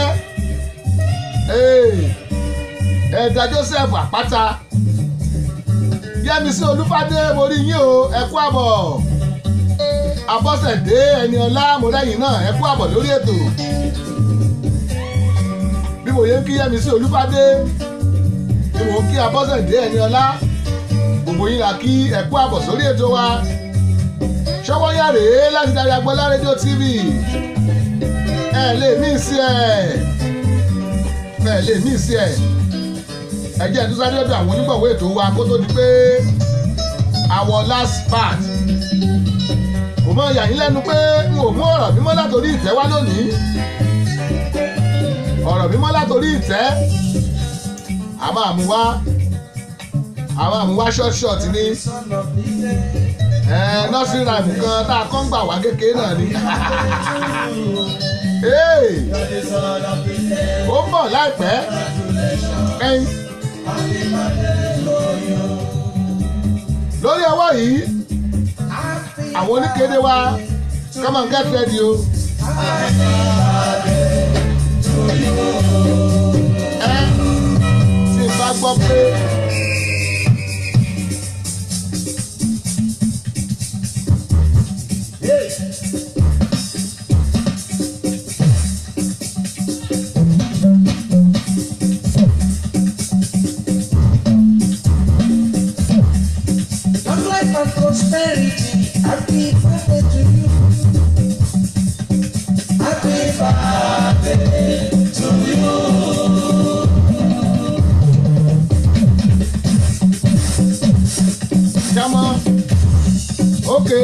ẹ̀ẹ́dà joseph àpáta yẹ́misí olúfádé mo rí yín o ẹ kú àbọ̀ abọ́sẹ̀dé ẹni ọlá mọ̀lẹ́yìn náà ẹ kú àbọ̀ lórí ètò bí mo yẹ ń kí yẹ́misí olúfádé bí mo ń kí abọ́sẹ̀dé ẹni ọlá gbogbo yín la kí ẹ kú àbọ̀ sórí ètò wa ṣọwọ́ yá rèé láti darí agbọ́lá rédíò tv ẹ lè mí sí ẹ ẹ lè mí sí ẹ ẹ jẹ́ ẹ̀ tó sáré ọ̀dọ̀ àwọn onígbọ̀wọ́ ètò wa kó tó di pé our last part kò mọ yà yín lẹ́nu pé n ò mú ọ̀rọ̀ mímọ́ látòrí ìtẹ́ wá lónìí ọ̀rọ̀ mímọ́ látòrí ìtẹ́ a máa mú wá a máa mú wá short short ní Son of his name. nọ́ọ̀sì ràìmù kan tá a kọ́ ń gbà wá kékeré náà ni Hey, You're the son of his name. ó ń bọ̀ láìpẹ́ ẹyin Happy birthday to you. lórí ọwọ́ yìí àwọn oníkéde wa come on get ready o. ẹ tí n bá gbọ́ pé Long life and prosperity. Happy birthday to you. Happy birthday to you. jámọ́ ókè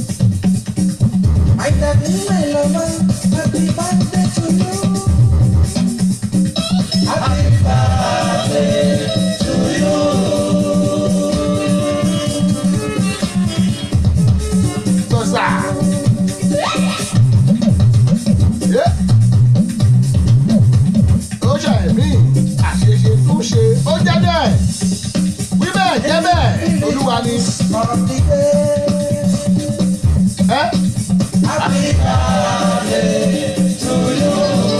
My darling, my lover. Happy birthday to you. Happy birthday to you. sọ̀sà. Yé. ó ṣàìmí àṣeṣe tó ṣe ó jẹ́ bẹ́ẹ̀ wí bẹ́ẹ̀ jẹ́ bẹ́ẹ̀ olúwa ni Of the day. ẹ́ Happy birthday to you.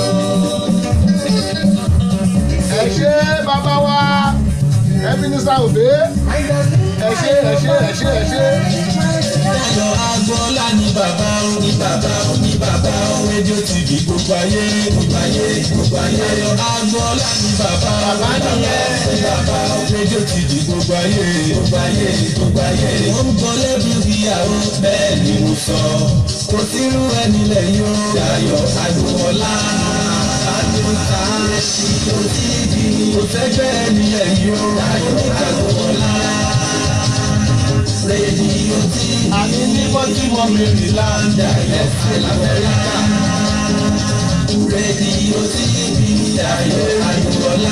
ẹ ṣe bàbá wa ẹ mínísítà òbí My darling, ẹ ṣe ẹ ṣe ẹ ṣe ẹ ṣe. Ayọ̀ agbọ́lá ni bàbá ó ní bàbá ó ní bàbá ó rédíò tv gbogbo ayé gbogbo ayé gbogbo ayé. Ayọ̀ agbọ́lá ni bàbá ó bàbá nìyẹn ní bàbá ó rédíò tv gbogbo ayé gbogbo ayé gbogbo ayé. Wọ́n ń gbọ́ lẹ́bí ìyàwó bẹ́ẹ̀ ni mo sọ. Kò sírú ẹni lẹ́yìn ó. Ayọ̀ agbọ́lá adúta rédíò tv kò sẹ́gbẹ́ ẹni lẹ́yìn ó. Ayọ̀ agbọ́lá rédíò tv. Àní ní Baltimore, Maryland, ẹ̀sẹ̀ l'Amẹ́ríkà. Rédíò TV Dayọ̀ Agboola.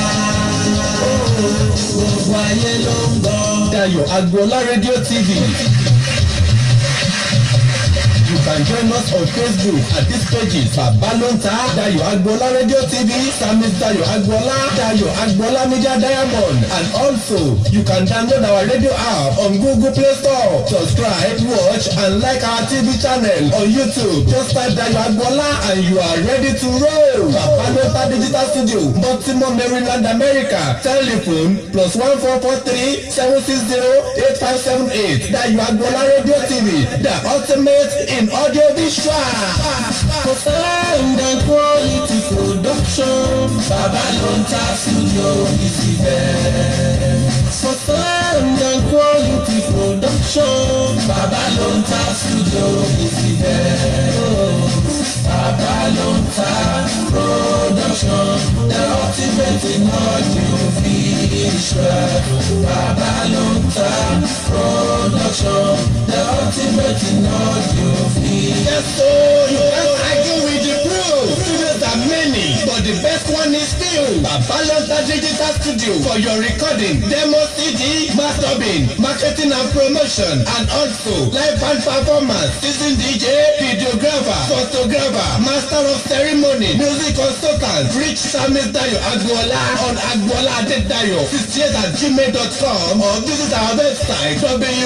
Gbogbo ayé ló ń gbọ́. Dayọ̀ Agboola rédíò TV. You can join us on Facebook at these pages Babalonta Dayo Agbola Radio TV Samis Dayo Agbola Dayo Agbola Media Diamond and also you can download our radio app on Google Play Store. Subscribe, watch and like our TV channel on YouTube. Just type Dayo Agbola and you are ready to roll. Babalonta Digital Studio, Baltimore, Maryland, America. Telephone plus one four four three seven six zero eight five seven eight. Dayo Agbola Radio TV, the ultimate in audio visual. For sound and quality production, Babalonta Studio is the best. For sound and quality production, Babalonta Studio is the best. Babalonta production, the ultimate in audio visual. Babalonta production, the ultimate in audio visual. Yes, so you can't argue with the proof. Studios are many, but the best one is still Babalonta Digital Studio for your recording, demo CD, mastering, marketing and promotion, and also live band performance, season DJ, videographer, photographer, master of ceremony, music consultant, reach Samis Dayo Agboola on Agboola Adedayo, 68 at gmail.com or visit our website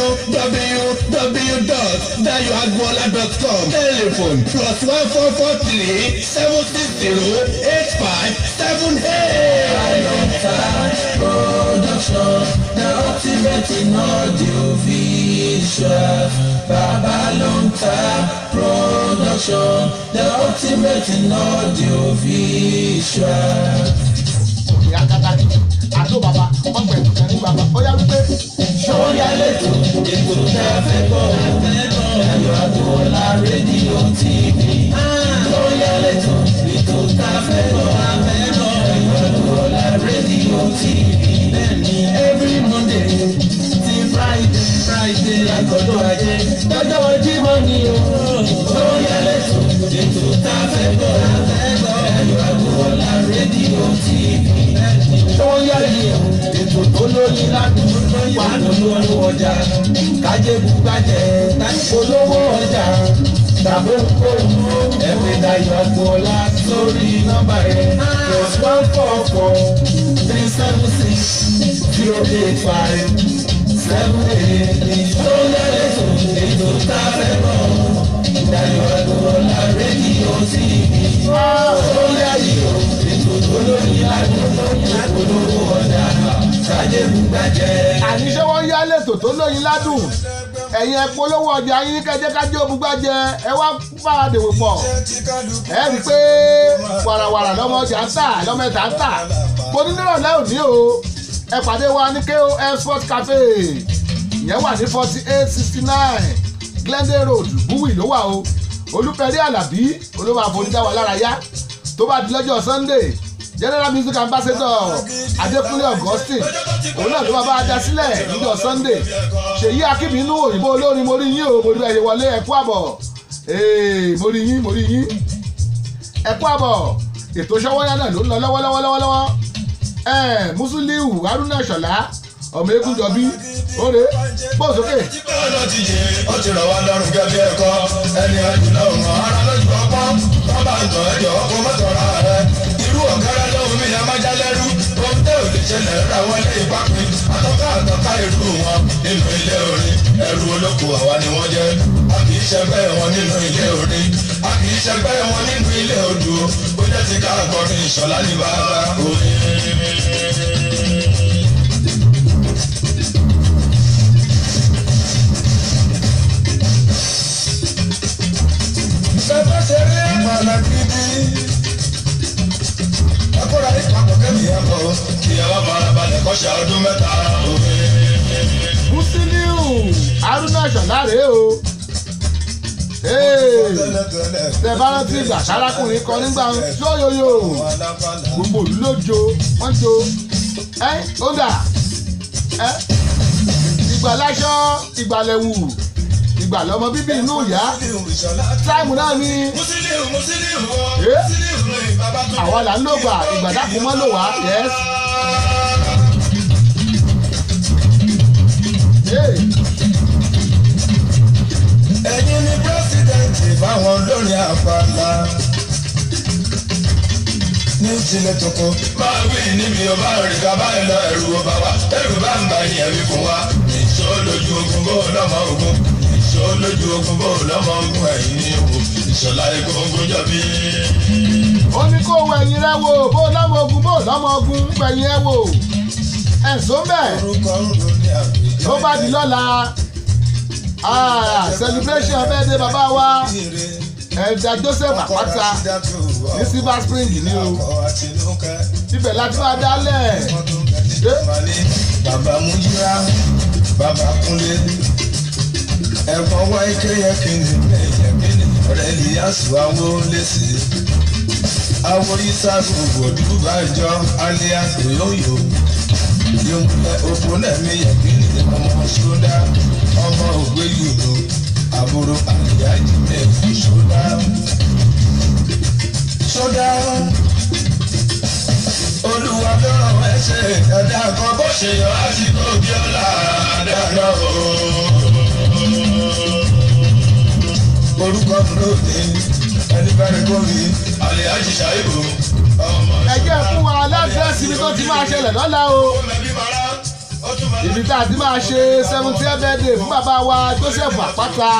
www.dayoagboola.com. Telephone plus one four four three seven six zero eight five seven eight. Production, the ultimate in audio visual. Babalonta Production, the ultimate in audio visual. ìyá kátàkì àdó bàbá ọgbẹ ìtàn ní bàbá ó yá wípé. Sọ́yà lẹ́tọ̀ ètò tá a fẹ́ bọ̀ ẹ̀yọ́ àgbọ̀ọ́lá rédíò TV. Sọ́yà lẹ́tọ̀ ètò tá a fẹ́ bọ̀ ẹ̀yọ́ àgbọ̀ọ́lá rédíò TV. Bẹ́ẹ̀ni every Monday ti Friday Friday àgọ́dọ̀ ajé lọ́jọ́ Jímọ̀ ni o. Sọ́yà lẹ́tọ̀ ètò tá a fẹ́ bọ̀ ẹ̀yọ́ àgbọ̀ọ́lá rédíò TV. Sọ́yà yìí ètò tó lóyún ládùúgbò wà lórí ọjà kájébù gbàjẹ́ olówó ọjà tàbí ohunkóhun ẹ̀fẹ̀ dayọ̀ agboola sórí nọ́mbà yẹn plus one four four three seven six zero eight five seven eight tó yẹlẹ tó ètò tá a fẹ́ bọ̀ dayọ̀ agboola rédíò tv tó yẹlẹ tó ètò tó lórí ládùúgbò olówó ọjà kájébù gbàjẹ́. àníṣe wọn yá lẹ́tọ̀ tó lóyin ládùn ẹ̀yin ẹ polówó ọjà yín kẹjẹ́ kájẹ́ òbúgbàjẹ́ ẹ wá bára dèwò pọ̀ ẹ rí i pé wàràwàrà lọ́mọ ọjà ń tà lọ́mọ ẹ̀ta ń tà mo ní nírọ̀lẹ́ òní o ẹ pàdé wa ní KOF Sport Cafe ìyẹn wà ní forty eight sixty nine Glendale Road Buwi ló wà o Olúpẹ̀rí Àlàbí olówó àforíjà wà lára yá tó bá di lọ́jọ́ Sunday general music ambassador Adékúnlé Augustine òun náà ló máa bá a dá sílẹ̀ níjọ́ Sunday ṣèyí akíbínú òyìnbó olórin mo rí yín o mo rí ẹ̀yẹ wọlé ẹ̀kú àbọ̀ ee mo rí yín mo rí yín ẹ̀kú àbọ̀ ètò ṣọwọ́yá náà ló ń lọ lọ́wọ́lọ́wọ́lọ́wọ́ ẹ̀ Musiliu Haruna Ṣọlá ọmọ eégún jọbí óre bó sókè. ọ̀nà ti yé ó ti rọ̀ wá lọ́rùn gẹ́gẹ́ ẹ̀kọ́ ẹni àjùlọ ọ̀hún ara lójú ọpọ́n wọ́n bá ń tàn ẹ̀jọ̀ ọkọ̀ mọ́tòrá rẹ̀ irú ọ̀gára lóhùn mi yẹn má já lẹ́rú ohun tẹ́ ò lè ṣẹlẹ̀ ra wọlé ìpapin àtọ́ká àtọ́ká irú wọn nínú ilé orin ẹrù olóko àwa ni wọ́n jẹ́ a kì í ṣẹgbẹ́ wọn nínú ilé orin a kì í ṣẹgbẹ́ wọn nínú ilé odò ó jẹ́ ti ká akọrin ìṣọ̀lá ní bàbá orin. Bẹ́ẹ̀ ṣe rí ìmọ̀lá gidi. Ẹkúra ìpapọ̀ kẹ́mi ẹ̀ bọ̀. Ìyàwó farabalẹ̀ kọ́ṣẹ́ ọdún mẹ́ta. Musiliu Haruna Ṣọlá rèé o. Ee, tẹ bá rántí ìgbà sárákùnrin kan nígbà yóyóyó gbogbo òlú ló jo wọ́n jo ẹ́ ó dà ẹ́ ìgbà láṣọ ìgbàlẹ̀wù ìgbà lọmọ bíbí inú ìyá táìmù náà ni Musiliu Musiliu o. Eh? Musiliu lóyìn bàbá tó. àwa là ń lò gbà ìgbà dákun mọ́ lò wá yẹ́s. Ẹ̀yin ni pírẹ́sìdẹ̀ntì sílẹ̀ tókó. máa wí níbi ọba rẹ̀ bàbá ẹ̀ lọ ẹ̀rù ọba wa ẹ̀rù bá ń ba ìyẹn wí fún wa. ìṣó lójú ogun bó lọ́mọ ogun ìṣó lójú ogun bó lọ́mọ ogun ẹ̀yìn ní ìwò ìṣọ̀lá egungun jọ̀bí. ó ní kó wọ ẹ̀yìn rẹ wò bó lọ́mọ ogun bó lọ́mọ ogun fẹ̀yìn ẹ wò ẹ̀sùn bẹ́ẹ̀ orúkọ ń ro ní àgbèjọ. tó bá di lọ́la ah, celebration birthday bàbá wa ẹ̀dà Joseph Àpáta ní Silver Spring ni o ibẹ̀ láti máa dálẹ̀ bàbá mújúra bàbá kúnlé ẹ̀gbọ́n wá ike yẹ kíni ẹ̀yẹ kíni ọ̀rẹ́ ìyáṣu awo lẹ́sì awo isaru òdúdú bàjọ alias oyoyo yomulẹ òpó náà mi yẹ kíni ọmọ ṣódà ọmọ ògbé yòló àbúrò àlìyájì ẹ̀ ṣódà ṣódà olúwa ló ràn ẹsẹ̀ ẹ̀dá kan bó ṣe yọ àsìkò bí ọ̀la dáná o. orúkọ mi ló ní ẹni bá rí kórì àlè àjìṣà ìbò ọmọ ẹ jẹ́ fún wa lẹ́dírẹ́sì ibi tó ti máa ṣẹlẹ̀ lọ́la o ibi tá a ti máa ṣe seventeen birthday fún bàbá wa Joseph Àpáta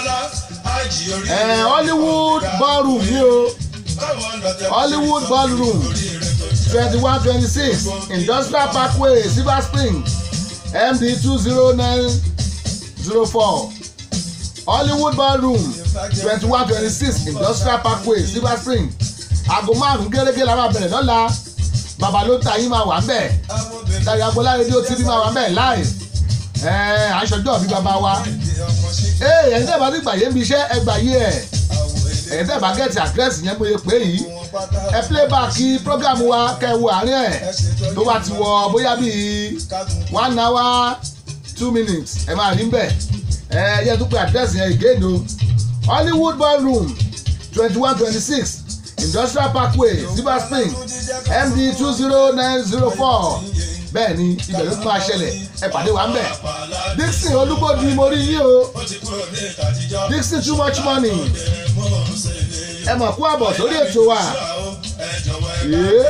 ẹ̀ Hollywood ballroom ni o Hollywood ballroom twenty one twenty six industrial parkway silver spring md two zero nine zero four hollywood ballroom twenty one twenty six industrial parkway silver spring aago márùn gẹ́gẹ́ la máa bẹ̀rẹ̀ lọ́la bàbá ló ta yín máa wà ńbẹ̀ Dayọ̀ Agboola rédíò tv máa wà ńbẹ̀ live ẹ̀ẹ́n aṣọjọ́ bí bàbá wa ee ẹ̀yin tẹ́ bá ti gbàyé ń bi iṣẹ́ ẹ gbàyé ẹ̀ ẹ̀yin tẹ́ bá gẹ̀ẹ́tì àdírẹ́sì yẹn mo lè pè yìí ẹ playback program wa kẹwo àárín ẹ̀ tó bá ti wọ bóyá bíi one hour two minutes ẹ máa rí bẹ́ẹ̀ ẹ yẹ tó pé àdírẹ́sì yẹn again o Hollywood ballroom twenty one twenty six industrial parkway silver spring md two zero nine zero four bẹ́ẹ̀ ni ibẹ̀ ló máa ṣẹlẹ̀ ẹ pàdé wa ń bẹ̀ Dixon Olúgbòdì mo rí yín o Dixon too much money ẹ mọ̀ kú àbọ̀ sórí ètò wa ee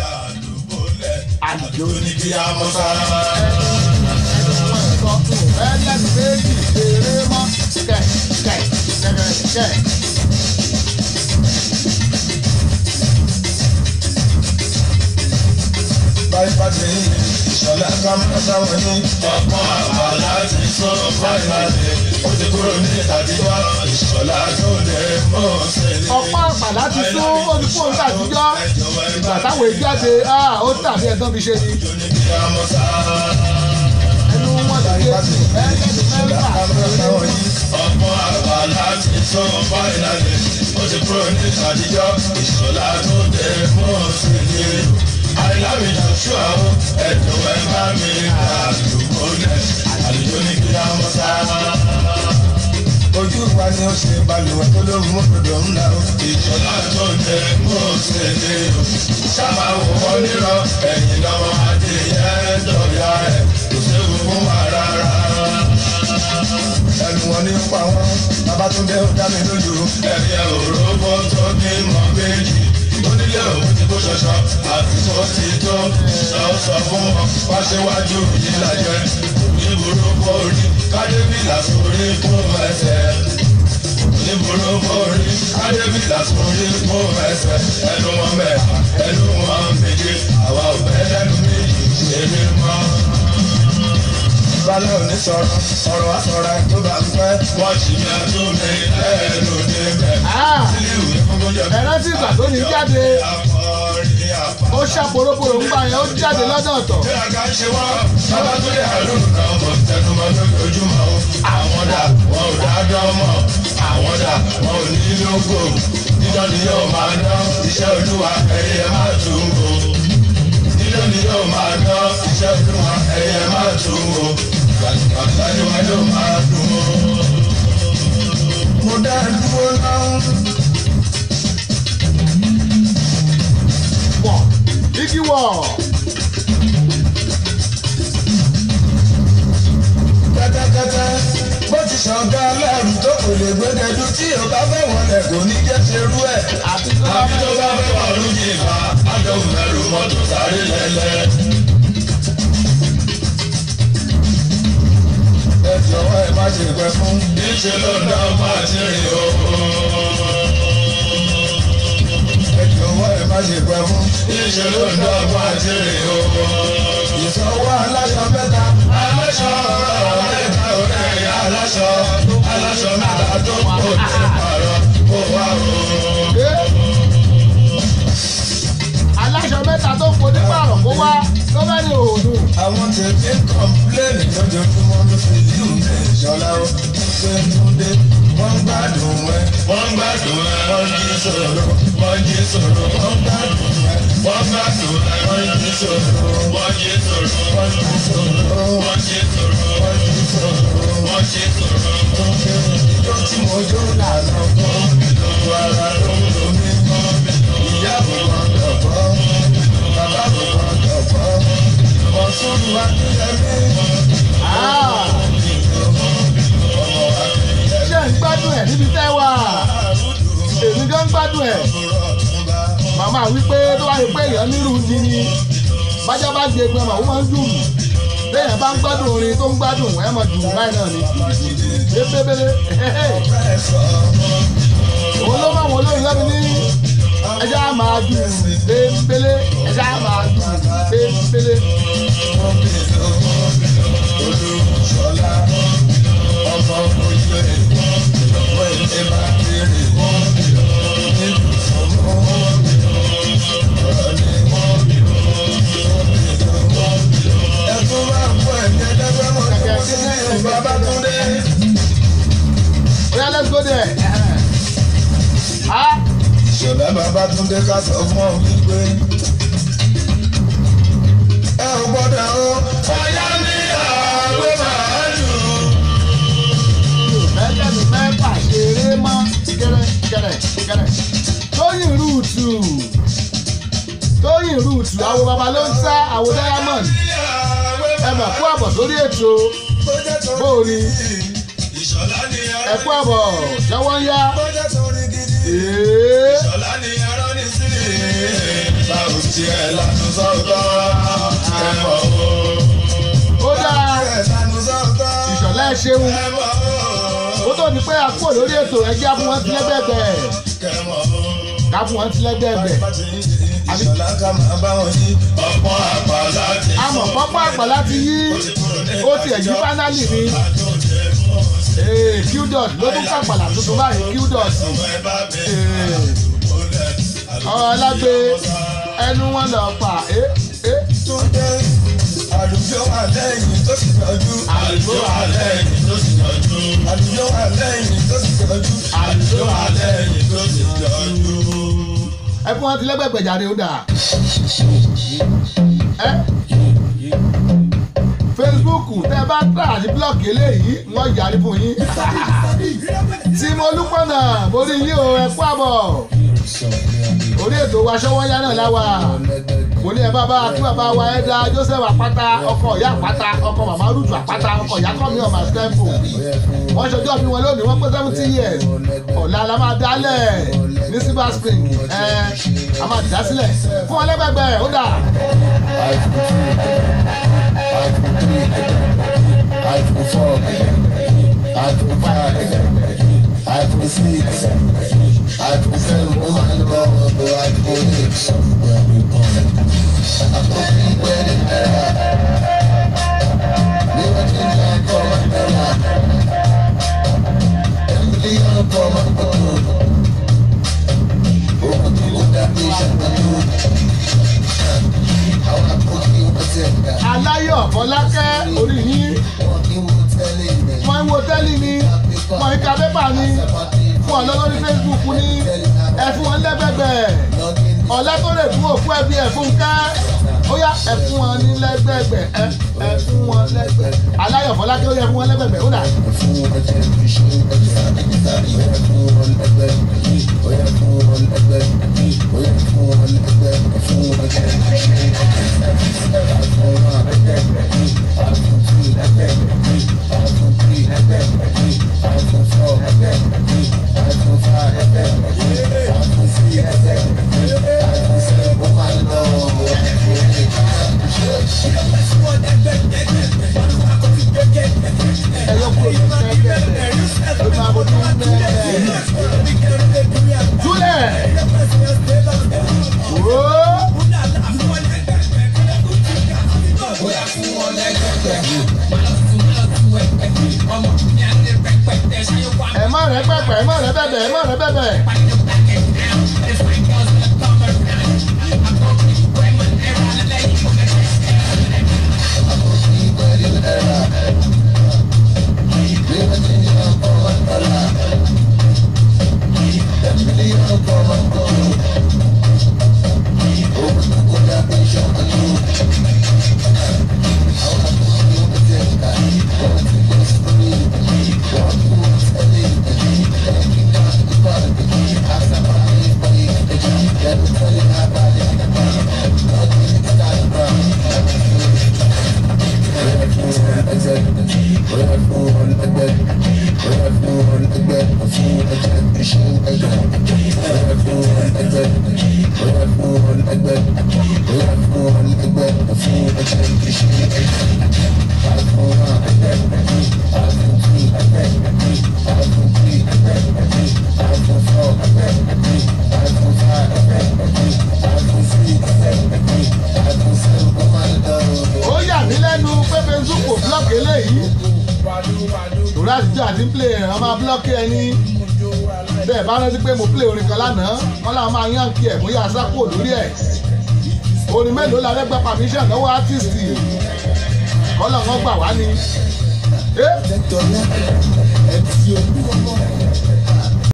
àlùjọ ní kí a mọ sára. ẹlẹ́nu méjì ṣeré mọ́ kẹ̀ kẹ̀ kẹ̀ kẹ̀. báyìí pàdé ìṣọ̀lá kámẹ́rà wọn ní ọ̀pọ̀ àgbà láti sọ fáìlì ó ti kúrò ní àtijọ́ ìṣọ̀lá tó lè mọ̀ sílẹ̀. ọ̀pá àpàlà ti sún olùkóhùn tàtijọ́ ìgbà táwọn ìjáde ó tàbí ẹ̀tọ́ fi ṣe ni ní kí a mọ sára. ẹnu wọn ti dé ẹlẹ́nu mẹ́fà ọ̀pọ̀ àgbà láti sọ fáìlì ó ti kúrò ní àtijọ́ ìṣọ̀lá tó lè mọ̀ sílẹ̀. àìlámi joshua o ẹ̀dùn ẹ̀ bá mi àdúgbò lẹ̀ àlùjọ ní kí a mọ sára ojú wa ni ó ṣe balùwẹ̀ tó ló mú dòdò ńlá o. ìjọba tó jẹ mú òṣèlè o. sábà wò wọ́n nírọ̀ ẹ̀yìn lọ́wọ́ adìyẹ dọ̀yà ẹ̀ kò séwu fún wa rárá. ẹnu wọn ní pa wọn babatunde ó dá mi lójú. ẹ̀yẹ òróbó tó ní mọ́ méjì onílé òun ti kó ṣọṣọ àtúntò ti tó sọ sọ fún wọn wá ṣéwájú yìí lájẹ oníburú borí kádébìlà sórí fún ẹsẹ̀ oníburú borí kádébìlà sórí fún ẹsẹ̀ ẹnu wọn mẹ́ta ẹnu wọn méje àwa ò bẹ́ lẹ́nu méjì ṣe mí mọ́ balẹ̀ òní sọ̀rọ̀ ọ̀rọ̀ àsọ̀rọ̀ tó bá ń pẹ́. wọ́n ti mi àtúnmí lẹ́nu débẹ̀. sílẹ̀ ìwé gbogbo jẹ́ bí. ẹ̀rántí ìgbà tó ní jáde ó ṣàporóporò ń gbà yẹn ó jáde lọ́dọ̀ ọ̀tọ̀ bí a ká ṣe wá bàbá tó lè àlù náà mọ̀ tẹnumọ́ lójoojúmọ́ o. àwọn dà wọn ò dá dán mọ́ àwọn dà wọn ò ní lógo. dídán ni yóò máa dán iṣẹ́ olúwa ẹ̀yẹ máa tún o. dídán ni yóò máa dán iṣẹ́ olúwa ẹ̀yẹ máa tún o. gbàgbà ni wọn yóò máa dùn o. mo dá dúró náà. wọ̀ igi wọ̀ kẹ́tẹ́kẹ́tẹ́ bó ti ṣọ̀gá lẹ́rù tó kù lè gbẹ́gẹ́dú tí o bá fẹ́ wọlé kò ní jẹ́ ṣerú ẹ̀. àti tó bá àbí tó fẹ́ bá fẹ́ wà lóye ìfà àdéhùn mẹ́rù mọ́tò sáré lẹ́lẹ́. ẹ jọ̀wọ́ ẹ má ṣe pẹ́ fún. níṣẹ́ ló dá máa ti rìn o. ẹ jọ̀wọ́ ẹ má ṣe pẹ́ fún. níṣẹ́ ló dá máa ti rìn o. ìsanwó aláṣọ mẹ́ta. aláṣọ mẹ́ta ọ̀rẹ́ ẹ̀yà aláṣọ. aláṣọ mẹ́ta tó kò tẹ̀ pààrọ̀ kó wá o. dé. aláṣọ mẹ́ta tó ń fojú pààrọ̀ kó wá ló bá ní òòlù. àwọn tètè ń kọ́ńpléènì lójoojúmọ́ ló fi yíò ní ìṣọ́lá ó ṣe ń túndé wọ́n ń gbádùn ẹ. wọ́n ń gbádùn ẹ. wọ́n jí sọ̀rọ̀ wọ́n jí sọ̀rọ̀ wọ́n ń gbádùn ẹ. wọ́n ń gbádùn ẹ. wọ́n jí sọ̀rọ̀ wọ́n jí sọ̀rọ̀ wọ́n jí sọ̀rọ̀ wọ́n jí sọ̀rọ̀ wọ́n jí sọ̀rọ̀ wọ́n jí sọ̀rọ̀. ìjọ tí mo jó lànà kan ìlú ara ló ń lo mí mọ́ ìyá mi kan dọ̀bọ́ bàbá mi kan dọ̀bọ́ ọ̀tún wa ní ẹ̀mí Ah, ọmọ akẹ́yẹ ṣé ń gbádùn ẹ̀ níbi tẹ́ wà èmi gan ń gbádùn ẹ̀ màmá wípé tó wáyé pé èèyàn nírú di ni bájá bá gbé egbin ọmọ òun máa ń dùn téèyàn bá ń gbádùn orin tó ń gbádùn ẹ̀ mọ̀ dùn báyìí náà ni ebébélé òun ló máa wọ olórin lẹ́nu ní ẹja máa dùn ebébélé ẹja máa dùn ebébélé. olùsọlá ọmọ ojú ẹ̀ wọ́n ilé máa kéré nínú sọmọ ọ̀rọ̀ ni ẹ̀tún máa ń bọ̀ ẹ̀mí ẹ̀dẹ́gbẹ́mọ̀ tó sí ní Babátúndé. oya let's go there. Ah, Ṣọlá Babátúndé ká sọ fún ọ wípé ẹ ò gbọ́dọ̀ o. ọ̀yá ní àwẹ̀ máa dùn. mẹ́jẹ̀ mi mẹ́fà ṣeré mọ́ kẹrẹ kẹrẹ kẹrẹ. tóyìn rúùtù tóyìn rúùtù àwọn baba ló ń sá àwọn diamond ẹ mọ̀ kú àbọ̀ sórí ètò bóòni Ìṣọ̀lá ni ẹ kú àbọ̀ jọ̀wọ́ ń yá. bọ́jà torí gidi. Èé, Ìṣọ̀lá ni arán ní sí. Báwo tiẹ̀ lanu sọ́tọ̀ kẹmọ̀ o. ó dáa Tiẹ̀ lanu sọ́tọ̀ ìṣọ̀lá ẹ ṣeun kẹmọ̀ ó o. tó di pé a kúrò lórí ètò ẹjẹ́ á fún wọn sílẹ̀ bẹ́ẹ̀ Kẹmọ̀ o. ká fún wọn sílẹ̀ bẹ́ẹ̀ Ìṣọ̀lá ká máa bá wọn yí. Ọ̀pọ̀ àpàlà ti àmọ̀ pápá àgbà láti yí ó ti ẹ̀yí fánálì ni Ee, qdot ló tún kàpàlà tuntun báyìí qdot Ee, ọlágbé ẹnu wọn lọ fà é é Túndé àlùjọ wà lẹ́yìn tó sì tọ́jú. Àlùjọ wà lẹ́yìn tó sì tọ́jú. Àlùjọ wà lẹ́yìn tó sì tọ́jú. Àlùjọ wà lẹ́yìn tó sì tọ́jú. ẹ fún wọn ti lẹ́gbẹ̀gbẹ̀ jáde ó dà ẹ facebook tẹ bá tà àti blọọkì eléyìí wọn yàrí fún yín tí mo lúpọ̀nà mo rí yín o ẹ kú àbọ̀ orí ètò wa ṣọwọ́yá náà láwà mo ní ẹ bàbá kí bàbá wa ẹ dá joseph àpáta ọkọ ìyá àpáta ọkọ màmá rúdù àpáta ọkọ ìyá kọ́mi ọmọ àtẹ́fù wọ́n ṣọjọ́ bí wọn lónìí wọ́n pé seventy years ọ̀la la máa dálẹ̀ ní silver spring ẹ a máa dá sílẹ̀ fún wọn lẹ́gbẹ̀gbẹ̀ ó dà iPhone four, iPhone five, iPhone six, iPhone seven, ó máa ń lọ ọ̀dọ̀ iPhone eight. Àpò kí pẹ́ẹ́lí náírà. Ní wọ́n ti ní ọkọ̀ ọmọ náírà. Ẹ̀mílí ọkọ̀ ọmọ gbọ́dọ̀. Owó tí ó dàbí ìṣàkóso. Àwọn àpò kí wọ́n ti ẹ̀ka. aláyọ̀ fọlákẹ́ orí yín Wọ́n kí wọ́n tẹ́lẹ̀ ìrìn. wọ́n ń wo tẹ́lì ni wọ́n ń ka pépà ni fún ọ lórí facebook ni ẹ fún wọn lẹ́gbẹ̀gbẹ̀ ọ̀lẹ́ tó lè fún òkú ẹbí ẹ̀ fún ká ó yá ẹ fún wọn ní lẹ́gbẹ̀gbẹ̀ ẹ ẹ fún wọn lẹ́gbẹ̀ aláyọ̀ fọlákẹ́ ó yẹ fún wọn lẹ́gbẹ̀gbẹ̀ ó dà iPhone ẹ má rẹ pẹpẹ ẹ má rẹ bẹbẹ ẹ má rẹ bẹbẹ. ó yà mí lẹ́nu pé facebook kò blọ́ọ̀kì eléyìí torí àtijọ́ àti play ẹ̀ wọ́n máa blọ́ọ̀kì ẹni bẹ́ẹ̀ bá rántí pé mo play orin kan lánàá wọ́n làwọn máa yàn kí ẹ̀ bóyá sápò lórí ẹ̀ orin mélòó la fẹ́ gba permission lọ́wọ́ artist kọ́lọ̀ wọn gbà wá ni. Eh?